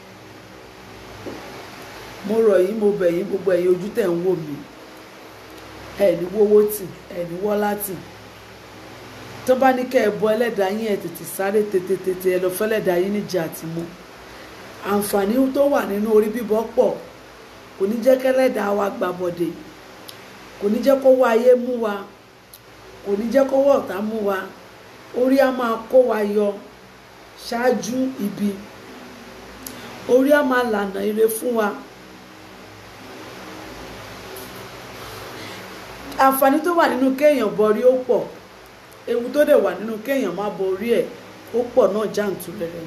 mo rọ̀ yín mo bẹ̀ yín gbogbo ẹ̀yin ojú tẹ̀ ń wò mí ẹ̀ ní wówó tì ẹ̀ ní wọ́lá tì tó bá ní kẹ́ ẹ bọ ẹlẹ́dàá yín ẹ̀ tètè sáré tètè tètè ẹ lọ fẹ́lẹ́dàá yín níjà àti mú àǹfààní tó wà nínú orí bíbọ pọ̀ kò ní jẹ́ kẹ́lẹ́dàá wa gbàbọ̀dè kò ní jẹ́ kó wá ayé mú wa kò ní jẹ́ kọ́wọ́ ọ̀tá mú wa orí á máa kó wa yọ ṣáájú ibi orí á máa lànà ire fún wa àǹfààní tó wà nínú kéèyàn borí ó pọ̀ ewu tó dẹ̀ wà nínú kéèyàn má borí ẹ̀ ó pọ̀ náà jàǹtúrẹ́rẹ́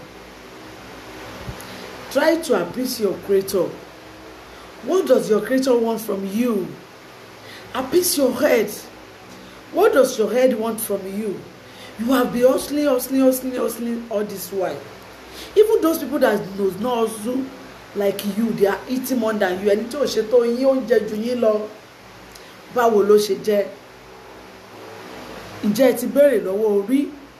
try to appease your creator what does your creator want from you appease your head what does your head want from you you have been hustling hustling hustling hustling all this while even those people that knows not hustle like you they are eating more than you ẹni tí ò ṣe tó yín oúnjẹ jù yín lọ báwo ló ṣe jẹ́ ǹjẹ́ ẹ ti béèrè lọ́wọ́ orí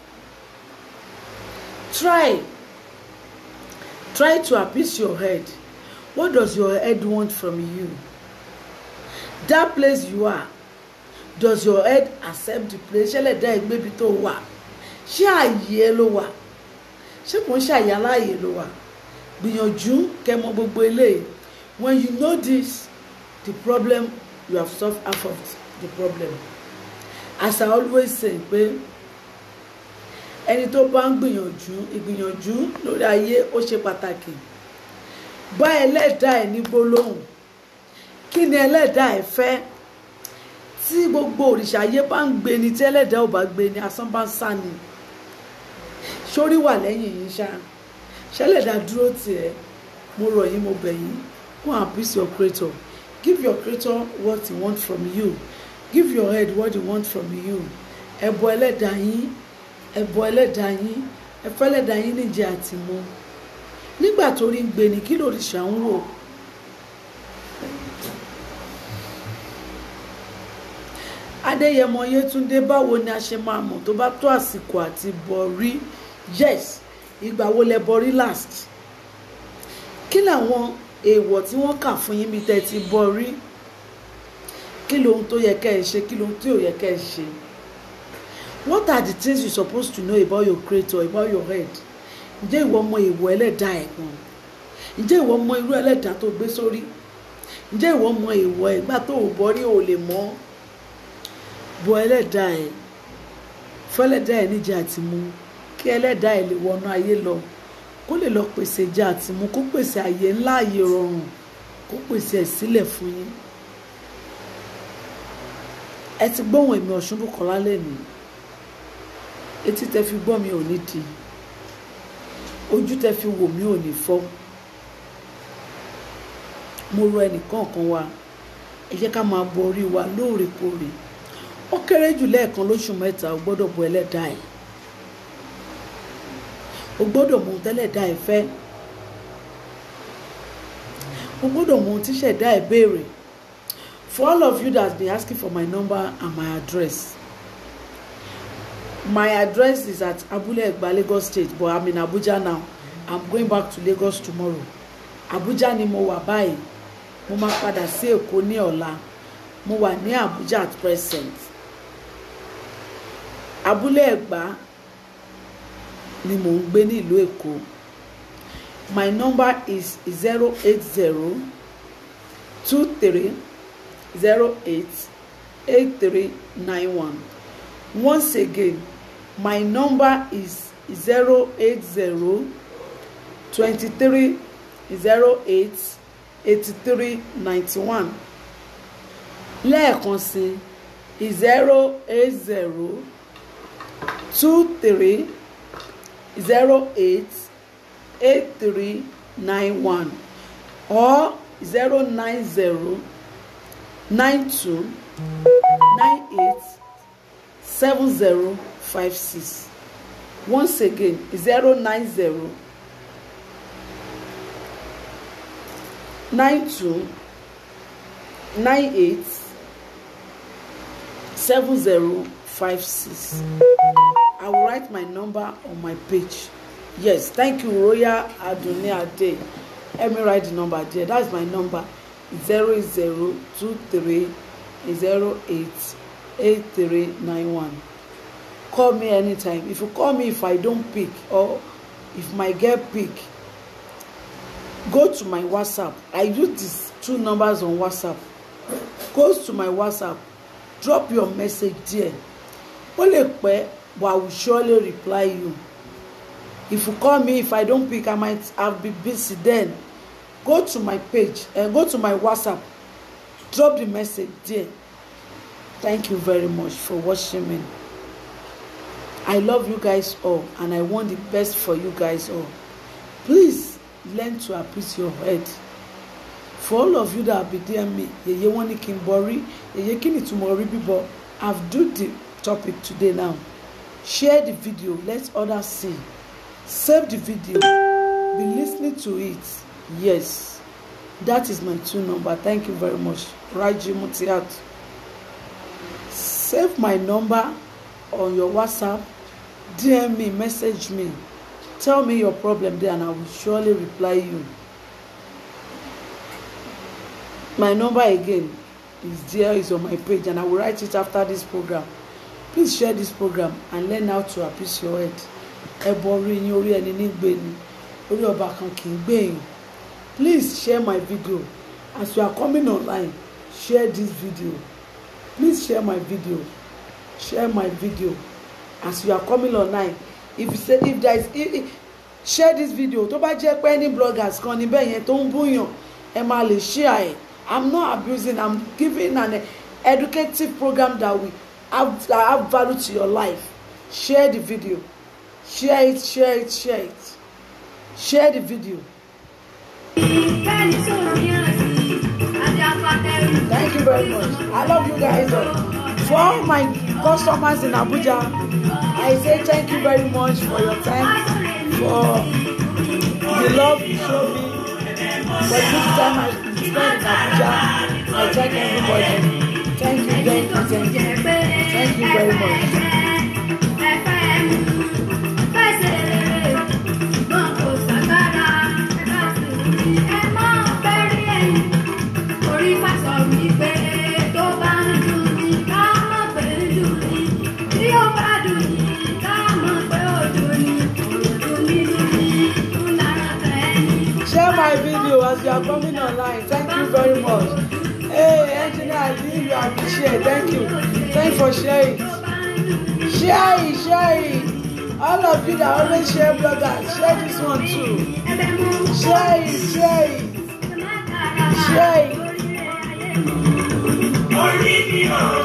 try try to appease your head what does your head want from you that place you are does your head accept the place ṣẹlẹ̀ dá ẹgbẹ́ ibi tó wà ṣé ààyè ẹ ló wà ṣé kò ń ṣàyè aláàyè ló wà gbìyànjú kẹmọ gbogbo eléyìí when you know this the problem you have solved half of the problem as i always say pé ẹni tó bá ń gbìyànjú ìgbìyànjú lórí ayé ó ṣe pàtàkì bá ẹlẹ́dàá ẹ̀ ní gbólóhùn kí ni ẹlẹ́dàá ẹ̀ fẹ́ tí gbogbo òrìṣà ayé bá ń gbé ni tí ẹlẹ́dàá ò bá gbé ni asán bá ń sá ni sórí wà lẹ́yìn yín ṣá ṣẹlẹ́dàá dúró tiẹ̀ mo rọ̀ yín mo bẹ̀ yín go and appease your creator give your creator what he want from you give your head what he want from you ẹ̀bọ ẹlẹ́dàá yín ẹ̀bọ ẹlẹ́dàá yín ẹ̀fọ́ ẹlẹ́dàá yín níjẹ́ àti mu nígbà tó rí ń gbé ni kí lòrìṣà ń wò. adéyẹmọ yétúndé báwo ni a ṣe máa mọ̀ tó bá tó àsìkò àti bọ̀rí yes ìgbà wo lẹ bọ̀rí last kí làwọn èèwọ̀ tí wọ́n kà fún yín bí tẹ́ ti bọ̀rí kí lohun tó yẹ kẹ́ ẹ ṣe kí lohun tí ò yẹ kẹ́ ẹ ṣe what are the things you supposed to know about your creator about your head ǹjẹ́ ìwọ mọ èèwọ̀ ẹlẹ́dàá ẹ̀ gan ǹjẹ́ ìwọ mọ irú ẹlẹ́dàá tó gbé sórí ǹjẹ́ ìwọ mọ èèwọ̀ ẹ̀gbà tó ò bọ́rí ò lè mọ́ bọ ẹlẹ́dàá ẹ̀ fẹ́lẹ́dàá ẹ̀ níjà àti mú kí ẹlẹ́dàá ẹ̀ lè wọnú ayé lọ kó lè lọ pèsè ìjà àti mú kó pèsè àyè ńlá àyè rọrùn kó pèsè ẹ̀ sílẹ̀ fún yín ẹ ti gbóhùn èmi Ọ̀ṣunbùkọ́lá lẹ́nu etí tẹ fi gbọ́ mi ò ní di ojú tẹ fi wò mí ò ní fọ́ mo rọ ẹnìkọ̀ọ̀kan wa ẹ jẹ́ ká máa bọ orí wa lóòrèkóòrè ó kéré jù lẹ́ẹ̀kan lóṣù mẹ́ta o gbọ́dọ̀ bọ ẹlẹ́dàá ẹ̀ o gbọ́dọ̀ mọ ohun tẹ́lẹ̀dàá ẹ̀ fẹ́ o gbọ́dọ̀ mọ ohun tíṣẹ̀dá ẹ̀ béèrè for all of you that has been asking for my number and my address my address is at Abule Egba Lagos State but I'm in Abuja now I'm going back to Lagos tomorrow Abuja ni mo wà báyìí mo máa padà sí Èkó ní ọ̀la mo wà ní Abuja at present Abúlé Ẹ̀gbá ni mò ń gbé ní ìlú Èkó my number is zero eight zero two three zero eight eight three nine one once again my number is zero eight zero twenty three zero eight eighty three ninety one lẹ́ẹ̀kan sí zero eight zero two three zero eight eight three nine one or zero nine zero nine two nine eight seven zero five six once again zero nine zero nine two nine eight seven zero five six i will write my number on my page yes thank you royal adunni ade let me write the number there that's my number zero zero two three zero eight eight three nine one call me anytime if you call me if i don pick or if my girl pick go to my whatsapp i use these two numbers on whatsapp go to my whatsapp drop your message there ó lè pẹ́ but i will surely reply you if you call me if i don pick i might have been busy then go to my page and uh, go to my whatsapp drop the message there thank you very much for watching me i love you guys all and i want the best for you guys all please learn to appreciate your head for all of you that be there me yeye wọn ní kí n bọ rí yeye kí ni túmọ̀ rí bíbọ i've do the topic today now share the video let others see save the video be listening to it yes that is my two number thank you very much raji mutiat save my number on your whatsapp dm me message me tell me your problem there and i will surely reply you my number again is there is on my page and i will write it after this program please share this program and learn how to appease your head ẹbọ orí yín orí ẹni nígbè ni orí ọba kan kì í gbèyàn please share my video as you are coming online share this video please share my video share my video as you are coming online if you say if there is if, if, share this video tó bá jẹ́ pé any bloggers kan níbẹ̀ yẹn tó ń búyàn ẹ máa lè share ẹ̀ i'm not abusing i'm giving an educative program that will have, that have value to your life share the video share it share it share it share the video Thank thank you very much i love you guys all for all my customers in abuja i say thank you very much for your time for the love you show me for the good time i spend in abuja i thank everybody thank you thank you thank you thank you very much. share my video as you are coming online thank you very much hey engineer i believe you appreciate thank you thank you for sharing share it share it all of you that always share bloggers share this one too share it share it share it. orí mi ò